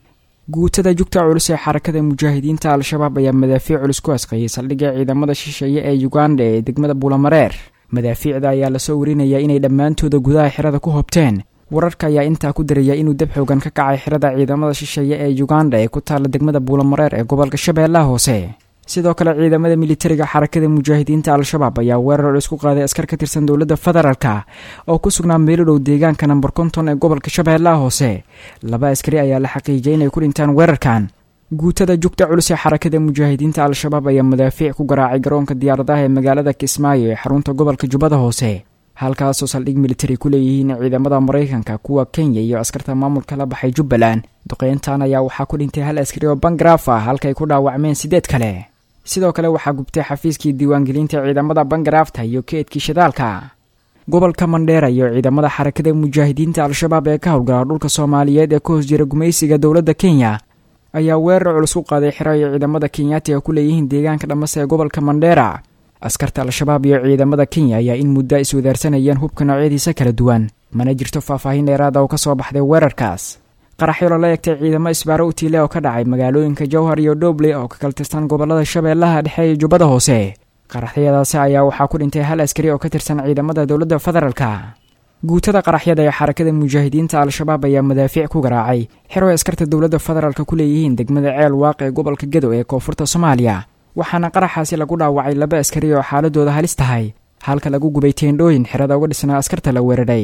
guutada jugta culus ee xarakada mujaahidiinta al-shabaab ayaa madaafiic culus ku asqeeyey saldhigga ciidamada shisheeye ee uganda ee degmada buulamareer madaafiicda ayaa lasoo warinayaa inay dhammaantooda gudaha xirada ku hobteen wararka ayaa intaa ku daraya inuu dab xoogan ka kacay xirada ciidamada shisheeye ee uganda ee ku taalla degmada buulamareer ee gobolka shabeellaha hoose sidoo kale ciidamada militariga xarakada mujaahidiinta al-shabaab ayaa weerar culus ku qaaday askar ka tirsan dowladda federaalka oo ku sugnaa meelodhow deegaanka namber konton ee gobolka shabeellaha hoose laba askari ayaa la xaqiijiyay inay ku dhintaan weerarkan guutada jugta culus ee xarakada mujaahidiinta al-shabaab ayaa madaafiic ku garaacay garoonka diyaaradaha ee magaalada kismaayo ee xarunta gobolka jubbada hoose halkaasoo saldhig militari ku leeyihiin ciidamada maraykanka kuwa kenya iyo askarta maamulka la baxay jubbaland duqeyntan ayaa waxaa ku dhintay hal askari oo bangaraaf ah halkaay ku dhaawacmeen siddeed kale sidoo kale waxaa gubtay xafiiskii diiwaangelinta ciidamada bangaraafta iyo keedkii shidaalka gobolka mandheera iyo ciidamada xarakada mujaahidiinta al-shabaab ee ka howlgala dhulka soomaaliyeed ee ka hoos jira gumaysiga dowladda kenya ayaa weerar culus u qaaday xiro ay ciidamada kenyaatiga ku leeyihiin deegaanka dhamase ee gobolka mandheera askarta al-shabaab iyo ciidamada kenya ayaa in muddo iswadaarsanayeen hubka noocyadiisa kala duwan mana jirto faahfaahin dheeraada oo ka soo baxday weerarkaas qaraxyo lala egtay ciidamo isbaaro u tiile oo ka dhacay magaalooyinka jowhar iyo dhoble oo ka kala tirsan gobolada shabeellaha dhexe iyo jubbada hoose qaraxyadaasi ayaa waxaa ku dhintay hal askari oo ka tirsan ciidamada dowladda federaalka guutada qaraxyada ee xarakada mujaahidiinta al-shabaab ayaa madaafiic ku garaacay xero ay askarta dowladda federaalka ku leeyihiin degmada ceel waaq ee gobolka gedo ee koonfurta soomaaliya waxaana qaraxaasi lagu dhaawacay laba askari oo xaaladooda halis tahay halka lagu gubay teendhooyin xerada uga dhisnaa askarta la weeraray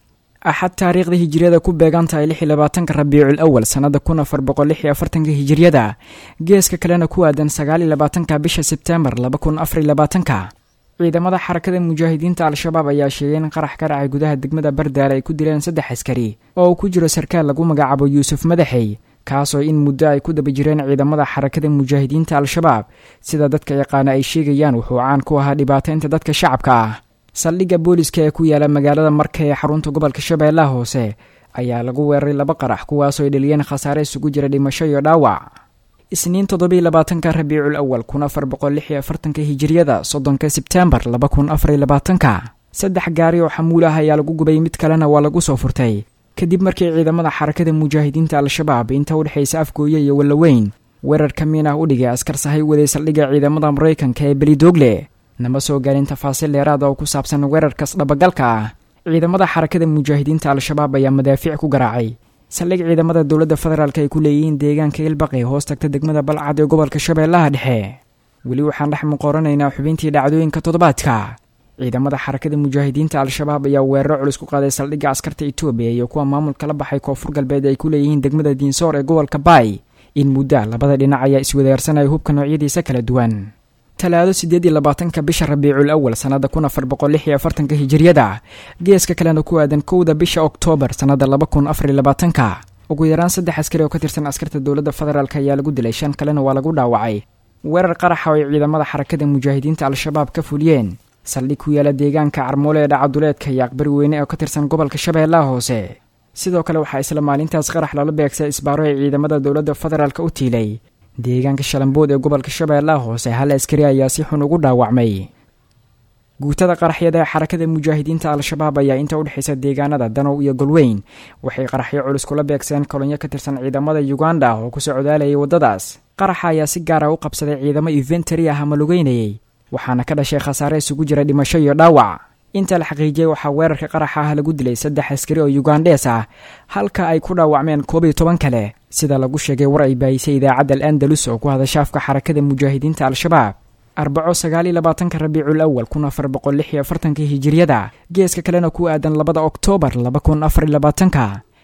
axad taariikhda hijiriyada ku beegan tahay lix iyo labaatanka rabiicul awal sannada kun afar boqol lix iyo afartanka hijiriyada geeska kalena ku aadan sagaal iyo labaatanka bisha sebteembar laba kun afar iyo labaatanka ciidamada xarakada mujaahidiinta al-shabaab ayaa sheegay in qarax ka dhacay gudaha degmada bardaale ay ku dileen saddex askari oo uu ku jiro sarkaal lagu magacaabo yuusuf madaxey kaasoo in muddo ay ku daba jireen ciidamada xarakada mujaahidiinta al-shabaab sida dadka yaqaana ay sheegayaan wuxuu caan ku ahaa dhibaataynta dadka shacabka ah saldhigga booliska ee ku yaala magaalada marka ee xarunta gobolka shabeellaha hoose ayaa lagu weeraray laba qarax kuwaasoo ay dheliyeen khasaare isugu jira dhimasho iyo dhaawac isniin toddobiiy labaatanka rabiicul awal kun afar boqol lix iyo afartanka hijiriyada soddonka sebteembar laba kun afar iyo labaatanka saddex gaari oo xamuul ah ayaa lagu gubay mid kalena waa lagu soo furtay kadib markii ciidamada xarakada mujaahidiinta al-shabaab inta u dhexaysa afgooye iyo wallaweyn weerar ka miin ah u dhigay askar sahay waday saldhigga ciidamada maraykanka ee belidoogle nama soo gaarin tafaasiil dheeraada oo ku saabsan weerarkaas dhabagalka ah ciidamada xarakada mujaahidiinta al-shabaab ayaa madaafiic ku garaacay saldhig ciidamada dowladda federaalk ay ku leeyihiin deegaanka ilbaqi hoos tagta degmada balcad ee gobolka shabeellaha dhexe weli waxaan dhex muqoranaynaa xubintii dhacdooyinka toddobaadka ciidamada xarakada mujaahidiinta al-shabaab ayaa weeraro culus ku qaaday saldhigga askarta etoobiya iyo kuwa maamulka la baxay koonfur galbeed ay ku leeyihiin degmada diinsoor ee gobolka baay in mudda labada dhinac ayaa iswadaarsanaya hubka noocyadiisa kala duwan talaado siddeed iyo labaatanka bisha rabiicul awal sannada kun afar boqol lix iyo afartanka hijiriyada geeska kalena ku aadan kowda bisha oktoobar sannada laba kun afar iyo labaatanka ugu yaraan saddex askari oo ka tirsan askarta dowladda federaalk ayaa lagu dilay shan kalena waa lagu dhaawacay weerar qaraxa oo ay ciidamada xarakada mujaahidiinta al-shabaab ka fuliyeen saldhig ku yaala deegaanka carmoole ee dhacaduleedka iyo aqbari weyne oo ka tirsan gobolka shabeellaha hoose sidoo kale waxaa isla maalintaas qarax lala beegsay isbaaro ee ciidamada dowladda federaalk u tiilay deegaanka shalambood ee gobolka shabeellaha hoose hal askari ayaa si xun ugu dhaawacmay guutada qaraxyada ee xarakada mujaahidiinta al-shabaab ayaa inta u dhexaysa deegaanada danow iyo golweyn waxay qaraxyo culus kula beegseen kolonyo ka tirsan ciidamada uganda oo ku socdaalayay waddadaas qaraxa ayaa si gaara u qabsaday ciidamo inventari ah ama lugeynayay waxaana ka dhashay khasaare isugu jira dhimasho iyo dhaawac inta la xaqiijiyey waxaa weerarka qaraxa ah lagu dilay saddex askari oo yugandees ah halka ay ku dhaawacmeen koob iyo toban kale sida lagu sheegay war ay baayisay idaacadda al andalus oo ku hadashaafka xarakada mujaahidiinta al-shabaab arbaco sagaaliyo labaatanka rabiicul awal kun afar boqol lix iyo afartanka hijiriyada geeska kalena ku aadan labada oktoobar laba kun afar iyo labaatanka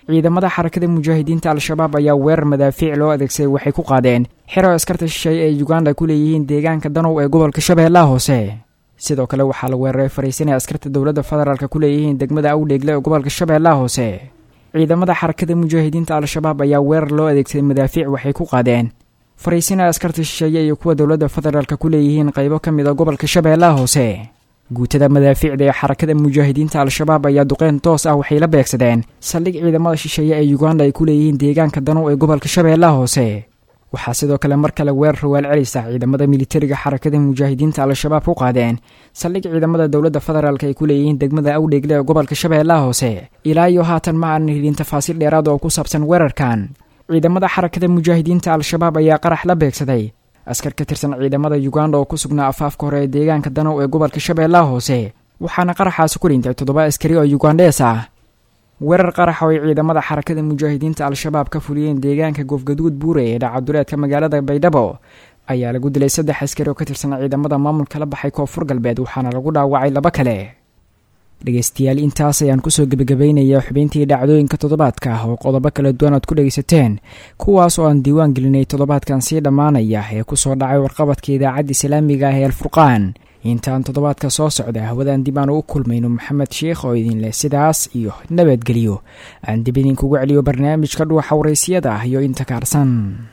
ciidamada xarakada mujaahidiinta al-shabaab ayaa weerar madaafiic loo adeegsaday waxay ku qaadeen xero askarta shisheeye ee uganda ku leeyihiin deegaanka danow ee gobolka shabeellaha hoose sidoo kale waxaa la weeraray fariisin ay askarta dowladda federaalk ku leeyihiin degmada awdheegle ee gobolka shabeellaha hoose ciidamada xarakada mujaahidiinta al-shabaab ayaa weerar loo adeegsaday madaafiic waxay ku qaadeen fariisin ay askarta shisheeye iyo kuwa dowladda federaalk ku leeyihiin qaybo ka mid a gobolka shabeellaha hoose guutada madaafiicda ee xarakada mujaahidiinta al-shabaab ayaa duqeyn toos ah waxay la beegsadeen saldhig ciidamada shisheeye ee uganda ay ku leeyihiin deegaanka danow ee gobolka shabeellaha hoose waxaa sidoo kale mar kale weerar rawaal celisa ciidamada militariga xarakada mujaahidiinta al-shabaab ku qaadeen saldhig ciidamada dowladda federaalk ay ku leeyihiin degmada awdheegle ee gobolka shabeellaha hoose ilaa iyo haatan ma aanan helin tafaasiil dheeraad oo ku saabsan weerarkan ciidamada xarakada mujaahidiinta al-shabaab ayaa qarax la beegsaday askar ka tirsan ciidamada uganda oo ku sugnaa afaafka hore ee deegaanka danow ee gobolka shabeellaha hoose waxaana qaraxaasi ku dhintay toddoba askari oo yugandees ah weerar qarax oo ay ciidamada xarakada mujaahidiinta al-shabaab ka fuliyeen deegaanka goofgaduud buure ee dhacaduleedka magaalada baydhabo ayaa lagu dilay saddex askari oo ka tirsan ciidamada maamulka la baxay koonfur galbeed waxaana lagu dhaawacay laba kale dhegeystayaal intaas ayaan kusoo gebagabeynaya xubintii dhacdooyinka toddobaadka ah oo qodobo kala duwan aad ku dhegaysateen kuwaas oo aan diiwaan gelinay toddobaadkan sii dhammaanaya ee kusoo dhacay warqabadka idaacadda islaamiga ah ee alfurqaan intaan toddobaadka soo socda hawadaan dib aan u kulmayno maxamed sheikh oo idin leh sidaas iyo nabadgelyo aan dib idinkugu celiyo barnaamijka dhuuxa waraysyada ah iyo inta kaarsan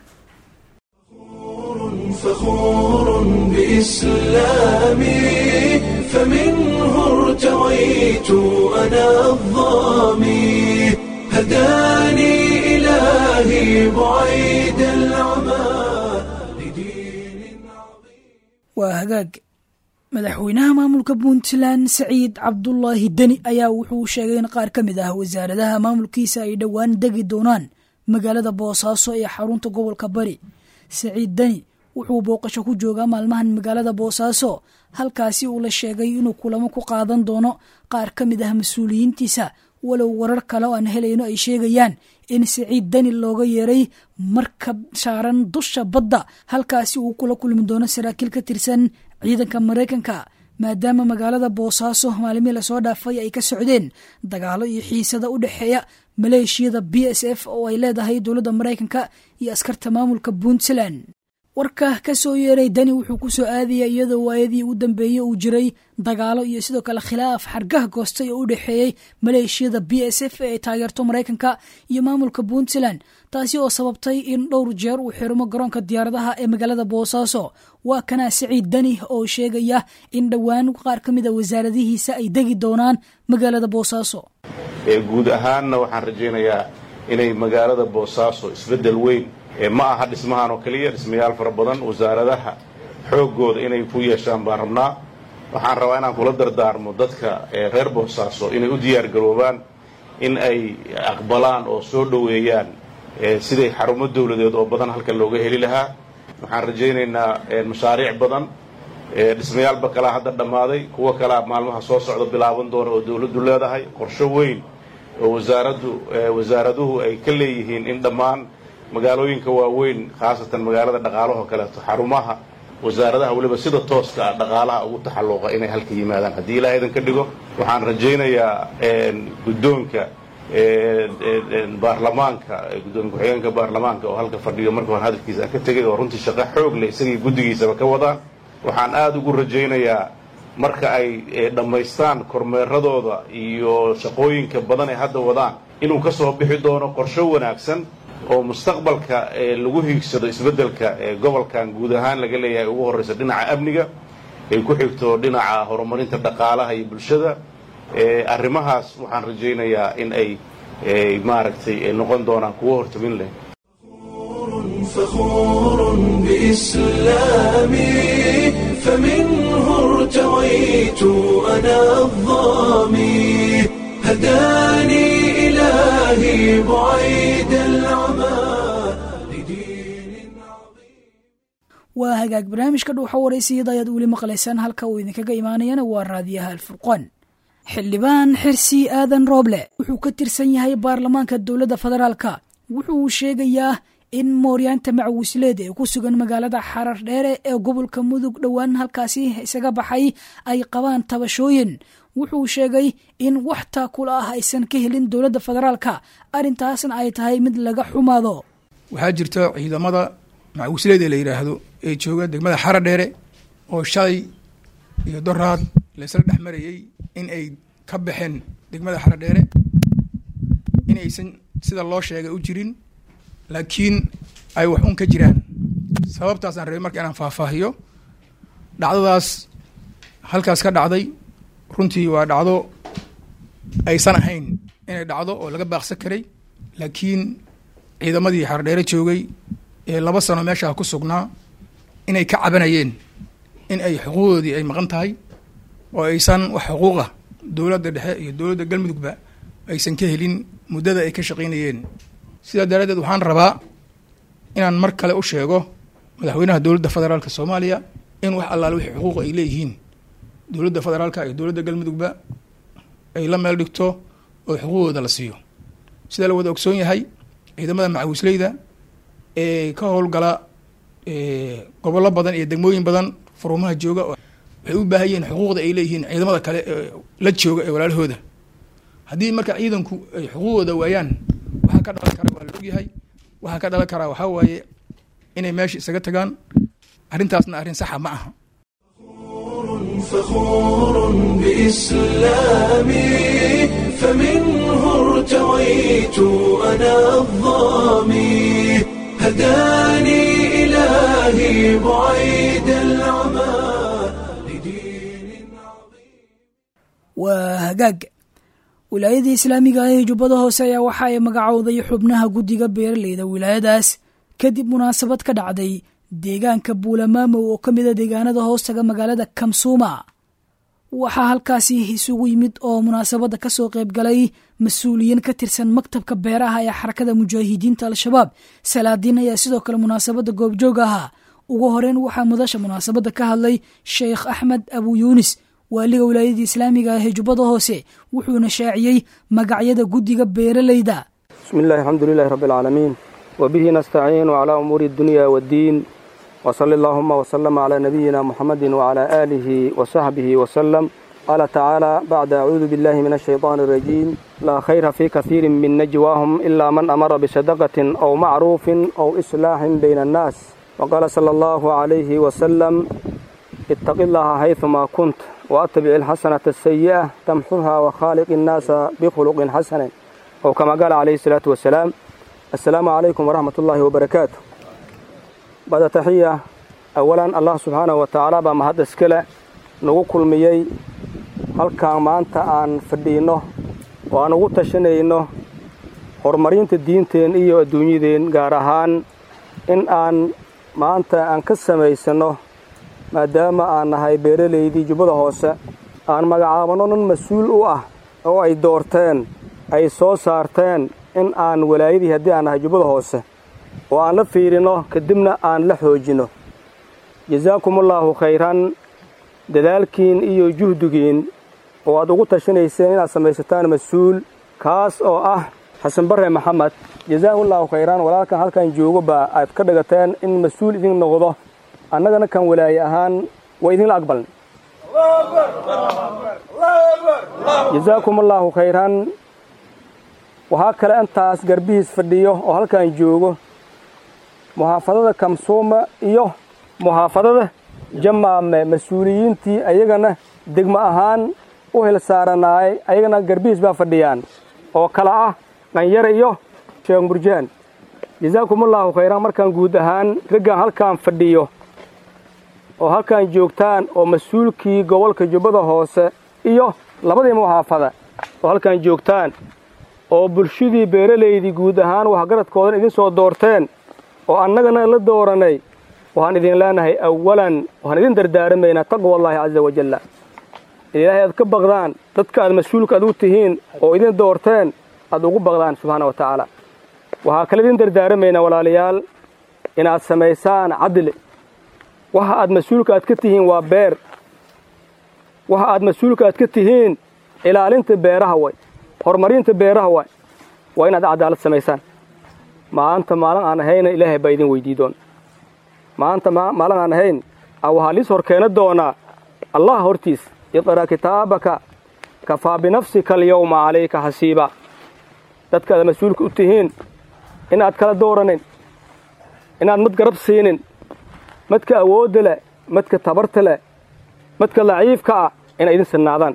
فخور بإسلامي فمنه ارتويت أنا الظامي هداني إلهي بعيد العمى waa hagaag madaxweynaha maamulka puntland saciid cabdulaahi deni ayaa wuxuu sheegay in qaar ka mid ah wasaaradaha maamulkiisa ay dhowaan degi doonaan magaalada boosaaso ee xarunta gobolka bari saciid deni wuxuu booqasho ku joogaa maalmahan magaalada boosaaso halkaasi uu la sheegay inuu kulamo ku qaadan doono qaar ka mid ah mas-uuliyiintiisa walow warar kale oo aan helayno ay sheegayaan in saciid deni looga yeeray markab saaran dusha badda halkaasi uu kula kulmi doono saraakiil ka tirsan ciidanka maraykanka maadaama magaalada boosaaso maalmihii lasoo dhaafay ay ka socdeen dagaalo iyo xiisada u dhexeeya maleeshiyada b s f oo ay leedahay dowladda maraykanka iyo askarta maamulka puntland warka ka soo yeeray dani wuxuu ku soo aadaya iyadoo waayadii u dambeeyey uu jiray dagaalo iyo sidoo kale khilaaf xargaha goostay oo u dhexeeyey maleeshiyada b s f ee taageerto maraykanka iyo maamulka puntland taasi oo sababtay in dhowr jeer uu xirmo garoonka diyaaradaha ee magaalada boosaaso waa kana saciid dani oo sheegaya in dhowaan qaar ka mid a wasaaradihiisa ay degi doonaan magaalada boosaaso guud ahaanna waxaan rajaynayaa inay magaalada boosaaso isbeddel weyn ma aha dhismahan oo keliya dhismayaal fara badan wasaaradaha xooggooda inay ku yeeshaan baan rabnaa waxaan rabaa inaan kula dardaarmo dadka reer boosaaso inay u diyaargaroobaan in ay aqbalaan oo soo dhoweeyaan siday xarumo dawladeed oo badan halkan looga heli lahaa waxaan rajaynaynaa mashaariic badan dhismayaalba kalaa hadda dhammaaday kuwo kalaa maalmaha soo socda bilaaban doona oo dawladdu leedahay qorsho weyn oo wasaaraddu wasaaraduhu ay ka leeyihiin in dhammaan magaalooyinka waaweyn khaasatan magaalada dhaqaalahoo kaleeto xarumaha wasaaradaha weliba sida tooska ah dhaqaalaha ugu taxalluqa inay halka yimaadaan haddii ilaah idan ka dhigo waxaan rajaynayaa guddoonka baarlamaanka guddoomiye ku-xigeenka baarlamaanka oo halka fadhiyo marka hore hadalkiisa ka tegay oo runtii shaqo xoog leh isagii guddigiisaba ka wadaan waxaan aada ugu rajaynayaa marka ay dhammaystaan kormeeradooda iyo shaqooyinka badan ay hadda wadaan inuu ka soo bixi doono qorsho wanaagsan oo mustaqbalka lagu hiigsado isbeddelka gobolkan guud ahaan laga leeyahay ugu horraysa dhinaca amniga ay ku xigto dhinaca horumarinta dhaqaalaha iyo bulshada arrimahaas waxaan rajaynayaa in ay maaragtay noqon doonaan kuwo hortamin leh فخور بإسلامي فمنه ارتويت أنا الظامي هداني إلهي بعيد العمى waa hagaag barnaamijka dhuuxa waraysiyada ayaad weli maqlaysaan halka uu idinkaga imaanayana waa raadiyaha alfurqaan xildhibaan xirsi aadan rooble wuxuu ka tirsan yahay baarlamaanka dowladda federaalka wuxuu sheegayaa in mooryaanta macawisleed ee ku sugan magaalada xarar dheere ee gobolka mudug dhowaan halkaasi isaga baxay ay qabaan tabashooyin wuxuu sheegay in wax taakula ah aysan ka helin dowladda federaalka arrintaasna ay tahay mid laga xumaado waxaa jirta ciidamada macawisleyda la yidhaahdo ee jooga degmada xara dheere oo shalay iyo doraad laysla dhex marayey in ay ka baxeen degmada xara dheere in aysan sida loo sheegay u jirin laakiin ay wax un ka jiraan sababtaasaan rabay marka inaan faahfaahiyo dhacdadaas halkaas ka dhacday runtii waa dhacdo aysan ahayn inay dhacdo oo laga baaqsan karay laakiin ciidamadii xardheere joogay ee laba sano meeshaa ku sugnaa inay ka cabanayeen in ay xuquuqdoodii ay maqan tahay oo aysan wax xuquuqa dowladda dhexe iyo dowladda galmudugba aysan ka helin muddada ay ka shaqaynayeen sidaa daraaddeed waxaan rabaa inaan mar kale u sheego madaxweynaha dowladda federaalka soomaaliya in wax allaale wixii xuquuqa ay leeyihiin dowladda federaalka iyo dowladda galmudugba ay la meel dhigto oo xuquuqdooda la siiyo sidaa la wada ogsoon yahay ciidamada macawisleyda ee ka howlgala gobollo badan iyo degmooyin badan furumaha jooga waxay u baahan yihiin xuquuqda ay leeyihiin ciidamada kale ee la jooga ee walaalahooda haddii marka ciidanku ay xuquuqdooda waayaan waxaa ka dhalan kara waa la ogyahay waxaa ka dhalan karaa waxaa waaye inay meesha isaga tagaan arrintaasna arrin saxa ma aha فخور بإسلامي فمنه ارتويت أنا الظامي هداني إلهي بعيد العمى waa hagaag wilaayada islaamiga ah ee jubbada hoose ayaa waxa ay magacowday xubnaha guddiga beeraleyda wilaayadaas kadib munaasabad ka dhacday deegaanka buulamaamow oo ka mida deegaanada hoostaga magaalada kamsuuma waxaa halkaasi isugu yimid oo munaasabadda ka soo qayb galay mas-uuliyiin ka tirsan maktabka beeraha ee xarakada mujaahidiinta al-shabaab salaadiin ayaa sidoo kale munaasabadda goobjoog ahaa ugu horeyn waxaa mudasha munaasabadda ka hadlay sheekh axmed abu yuunis waaliga wilaayadii islaamiga ah ee jubbada hoose wuxuuna shaaciyey magacyada guddiga beeraleyda bismi illahi alxamdu lilahi rabbi alcaalamiin wabihi nastaciinu calaa umuuri addunya waddiin wsali allahuma wslama calaa nabiyina muxamadi wcalaa aalihi wasaxbihi wasalam qaala tacaala bacda acuudu billahi min ashayطaani arajiim laa khayra fii kasiirin min najwaahum ilaa man amara bisadaqatin aw macruufin aw islaaxin bayna annaas waqaala sala allahu calayhi wasalam ittaqi llaha hayثuma kunt waatabic alxasanata asayi'a tamxuha wakhaaliqi innaasa bikhuluqin xasanin ow kama qaala calayhi salaatu wasalaam assalaamu calaykum waraxmat ullaahi wabarakaatu bada taxiya awalan allah subxaanahu wa tacaala baa mahad iskale nagu kulmiyey halkaan maanta aan fadhiinno oo aan ugu tashanayno horumarinta diinteen iyo adduunyadeen gaar ahaan in aan maanta aan ka samaysanno maadaama aan nahay beeralaydii jubbada hoose aan magacaabanno nin mas-uul u ah oo ay doorteen ay soo saarteen in aan walaayadii haddii aan nahay jubbada hoose oo aan la fiirinno kadibna aan la xoojinno jasaakumullaahu khayran dadaalkiin iyo juhdigiin oo aad ugu tashanayseen inaad samaysataan mas-uul kaas oo ah xasan barre maxamed jasaakullaahu khayran walaalkan halkan joogoba aad ka dhigateen in mas-uul idin noqdo annagana kan walaaye ahaan waa idinla aqbalnay jasaakumullaahu khayran waxaa kale intaas garbihiis fadhiyo oo halkan joogo muxaafadada kamsuuma iyo muxaafadada jamaame mas-uuliyiintii ayagana degmo ahaan u hil saaranaayay ayagana garbihiis baa fadhiyaan oo kala ah dhanyare iyo sheekh murjaan jasaakumullaahu khayran markaan guud ahaan raggan halkaan fadhiyo oo halkaan joogtaan oo mas-uulkii gobolka jubbada hoose iyo labadii muxaafada oo halkaan joogtaan oo bulshadii beeralaydii guud ahaan waxgaradkoodan idin soo doorteen oo annagana la dooranay waxaan idin leenahay awalan waxaan idin dardaaramaynaa taqwa allaahi casa wajalla ilaahay aad ka baqdaan dadka aad mas-uulka aad u tihiin oo idin doorteen aad ugu baqdaan subxaana wa tacaala waxaa kale idin dardaaramaynaa walaalayaal inaad samaysaan cadli waxa aad mas-uulka aad ka tihiin waa beer waxa aad mas-uulka aad ka tihiin ilaalinta beeraha way horumarinta beeraha way waa inaad cadaalad samaysaan maanta maalin aan ahayna ilaahay baa idin weydii doona maanta maalin aan ahayn waxaa liis hor keena doonaa allah hortiis iqra' kitaabaka kafaa binafsika alyawma calayka xasiiba dadkaada mas-uulka u tihiin inaad kala dooranin inaad mad garab siinin madka awoodda leh madka tabarta leh madka laciifka ah inay idin sinnaadaan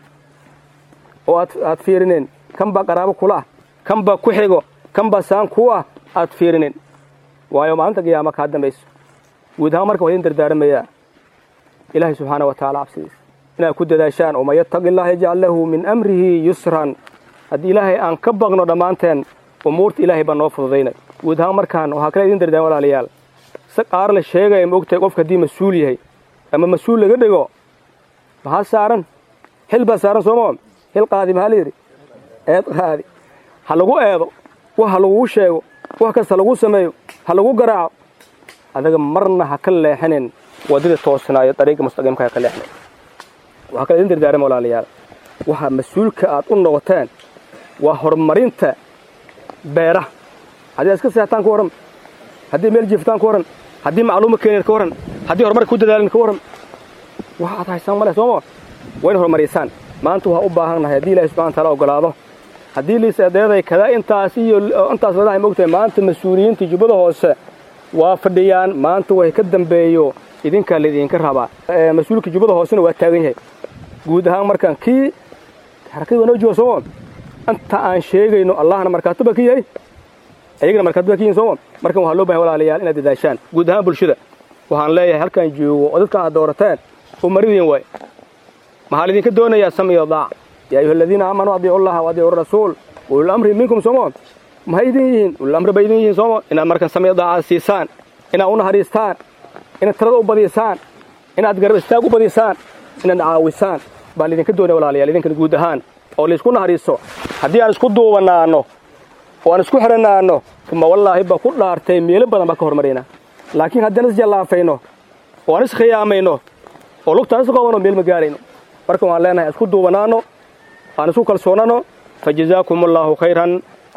oo aad aad fiirinin kan baa qaraabo kula ah kan baa ku xigo kan baa saan kuu ah aad fiirinin waayo maalinta qiyaama kaa dambayso guud ahaan marka waa idin dardaaramayaa ilaahay subxaana wa tacaala cabsidiisa inaad ku dadaashaan oo man yattaqi illaha yajcal lahu min amrihi yusran haddii ilaahay aan ka baqno dhammaanteen umuurta ilaahay baa noo fududaynay guud ahaan markaan waxaa kale idin dardaarma walaalayaal si qaar la sheegaya ma ogtahay qofka haddii mas-uul yahay ama mas-uul laga dhigo maxaa saaran xil baa saaran sooma xil qaadi maxaa layidhi eed qaadi ha lagu eedo wax ha laguu sheego wax kasta lagu sameeyo ha lagu garaaco adaga marna ha ka leexinin waddada toosnaayo dariiqa mustaqiimka ha ka leexinin waxaa kale idin dardaarama walaalayaal waxa mas-uulka aad u noqoteen waa horumarinta beeraha haddii aad iska seextaan ka warran haddii meel jiiftaan ka warran haddii macluuma keeneen ka warran haddii horumarka ku dadaalin ka warran wax aad haysaan ma leh sooma waa in horumarisaan maanta waxaa u baahannahay haddii ilahi subxana wataala ogolaado haddii liisadeeday kada intaas iyo intaas ladahay mogtahay maanta mas-uuliyiinta jubbada hoose waa fadhiyaan maanta way ka dambeeyo idinkaa laydinka rabaa mas-uulka jubbada hoosena waa taagan yahay guud ahaan markaan kii xarakadii waa noo jooga sooma inta aan sheegayno allahna markaato baa ka yahay ayagana markaato baa ka yihin sooma markan waxaa loo bahay walaalayaal inaad dadaashaan guud ahaan bulshada waxaan leeyahay halkaan joogo oo dadkan aad doorateen oo maridin waay maxaa laydinka doonayaa samiyo daac yaa ayuha aladiina aamanuu adiicu llaha wa adiicu rasuul ulul amri minkum sooma maxay idin yihiin ulul amri bay idin yihiin sooma inaad markan samiyo daaca siisaan inaad u naxariistaan inaad talada u badisaan inaad garab istaag u badisaan inaad caawisaan baa laydinka doonaya walaalayaal idinkana guud ahaan oo laysku naxariiso haddii aan isku duubanaanno oo aan isku xidhanaanno uma wallaahi baa ku dhaartay meelo badan baa ka hormaraynaa laakiin haddaan isjallaafayno oo aan iskhiyaamayno oo lugtaan isqabanno meel ma gaarayno marka waan leenahay isku duubanaanno aan isku kalsoonano fajazaakum allaahu khayran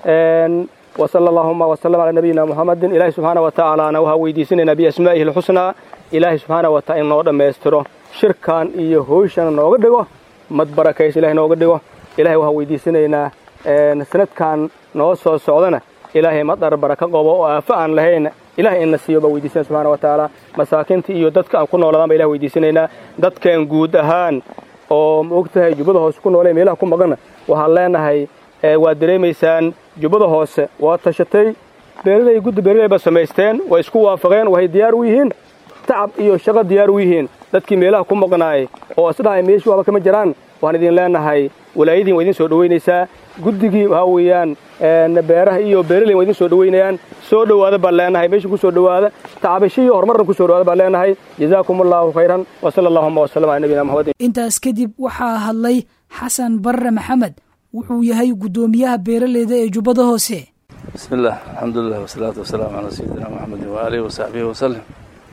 وصلى اللهم وسلم على نبينا محمد إلهي سبحانه وتعالى أنا وها ويديسنا بأسمائه الحسنى إلهي سبحانه وتعالى نوغ دميسترو شركان iyo hooshana nooga dhigo mad barakaysa ilaahay nooga dhigo ilaahay waxa weydiisanaynaa sanadkan noo soo socdana ilaahay madar baraka qabo oo aafa aan lahayn ilaahay ina siiyo baa weydiisana subxaana wa tacaala masaakiinta iyo dadka aan ku noolaadaan baa ilahay weydiisanaynaa dadkan guud ahaan oo ma ogtahay jubbada hoose ku noolee meelaha ku maqana waxaan leenahay waad dareemaysaan jubbada hoose waa tashatay beeraley guddi beeraley ba samaysteen way isku waafaqeen waxay diyaar u yihiin tacab iyo shaqo diyaar u yihiin dadkii meelaha ku maqnaayay oo isdhahay meeshii waaba kama jiraan waxaan idin leenahay walaayadiin waa idin soo dhowaynaysaa guddigii waxaa weeyaan beeraha iyo beeraley waa idin soo dhowaynayaan soo dhowaada baan leenahay meesha ku soo dhowaada tacabasho iyo horumarna ku soo dhowaada baan leenahay jazaakum allahu khayran wa sala allahuma wasalam cala nabiyina muxamedin intaas kadib waxaa hadlay xasan barre maxamed wuxuu yahay guddoomiyaha beeraleyda ee jubbada hoose bismi illah alxamdulilah wasalaatu wasalaamu calaa sayidina maxamedin waaalihi wasaxbihi wasalem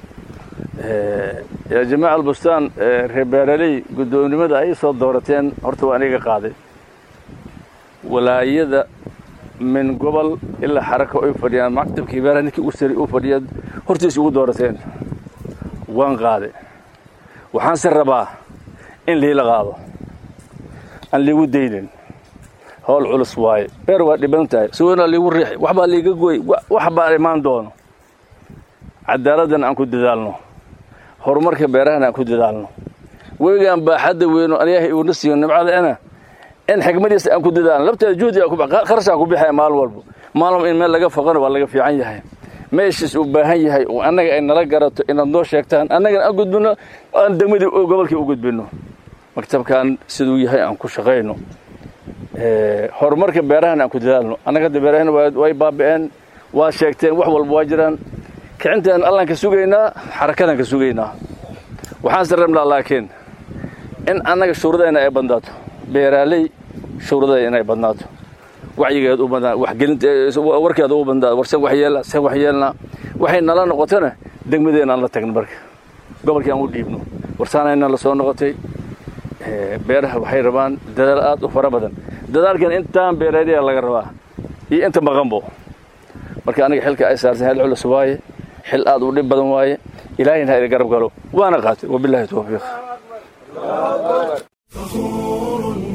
yaa jamaaca albustaan reer beeraley guddoomnimada ay soo doorateen horta waa aniga qaaday walaayada min gobol ilaa xaraka ay fadhiyaan maktabkii beeraha ninkii u sari u fadhiya hortiis ugu doorateen waan qaaday waxaanse rabaa in liila qaado aan liigu daynin howl culus waaye beer waa dhiban tahay suwanaa liigu riixi waxbaa liiga goy wax baa imaan doono cadaaladdan aan ku dadaalno horumarka beerahana aan ku dadaalno webigaan baaxadda weyno ilaahay uuna siiyo nimcadaena in xigmadiisa aan ku dadaalno labteeda juhdi kharashaan ku bixaya maalin walba maalin in meel laga foqana waa laga fiican yahay meeshiis uu baahan yahay oo annaga ay nala garato inaad noo sheegtaan annagana aan gudbinno aan degmadii gobolkii u gudbinno maktabkan siduu yahay aan ku shaqayno horumarka beerahana aan ku dadaalno annaga hadda beerahana way baabi'een waa sheegteen wax walba waa jiraan kicintaan allaan ka sugaynaa xarakadaan ka sugaynaa waxaanse rabnaa laakiin in annaga shuuradayna ay badnaato beeraaley shuuradaya inay badnaato wacyigeed u badnaa waxgelinta warkeeda u badnaa warsan waxyeelna san waxyeelna waxay nala noqotona degmadeena aan la tagno marka gobolkii aan u dhiibno warsaanayna la soo noqotay beeraha waxay rabaan dadaal aad u fara badan dadaalkan intaan beeraaliya laga rabaa iyo inta maqanbo marka aniga xilka ay saartay hel culus waaye xil aad u dhib badan waaye ilaahayna ha ila garab galo waana qaatay wabillahi tawfiiq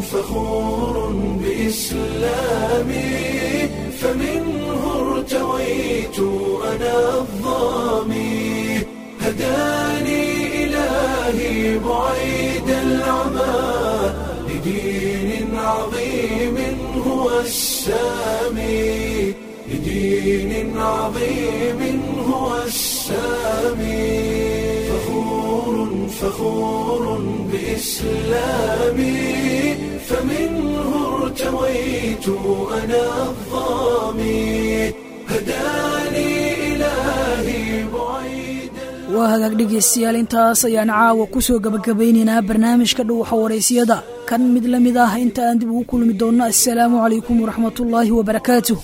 فخور بإسلامي فمنه ارتويت أنا الظامي هداني إلهي بعيد العمى لدين عظيم هو السامي لدين عظيم هو السامي فخور فخور بإسلامي فمنه ارتويت أنا الظامي هداني إلهي بعيد waa hagaag dhegaystayaal intaas ayaan caawa ku soo gabagabaynaynaa barnaamijka dhuuxa waraysiyada kan mid la mid ah inta aan dib ugu kulmi doonno assalaamu calaykum waraxmatullaahi wabarakaatuh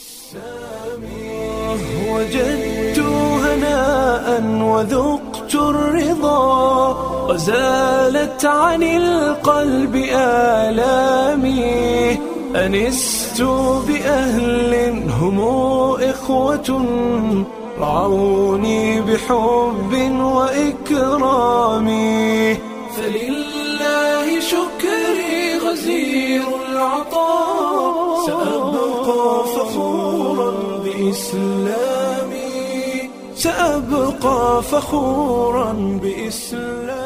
وجدت هناء وذقت الرضا وزالت عن القلب آلامي أنست بأهل هم إخوة رعوني بحب وإكرام فلله شكري غزير العطاء سأبقى فخورا بإسلامي سأبقى فخورا بإسلامي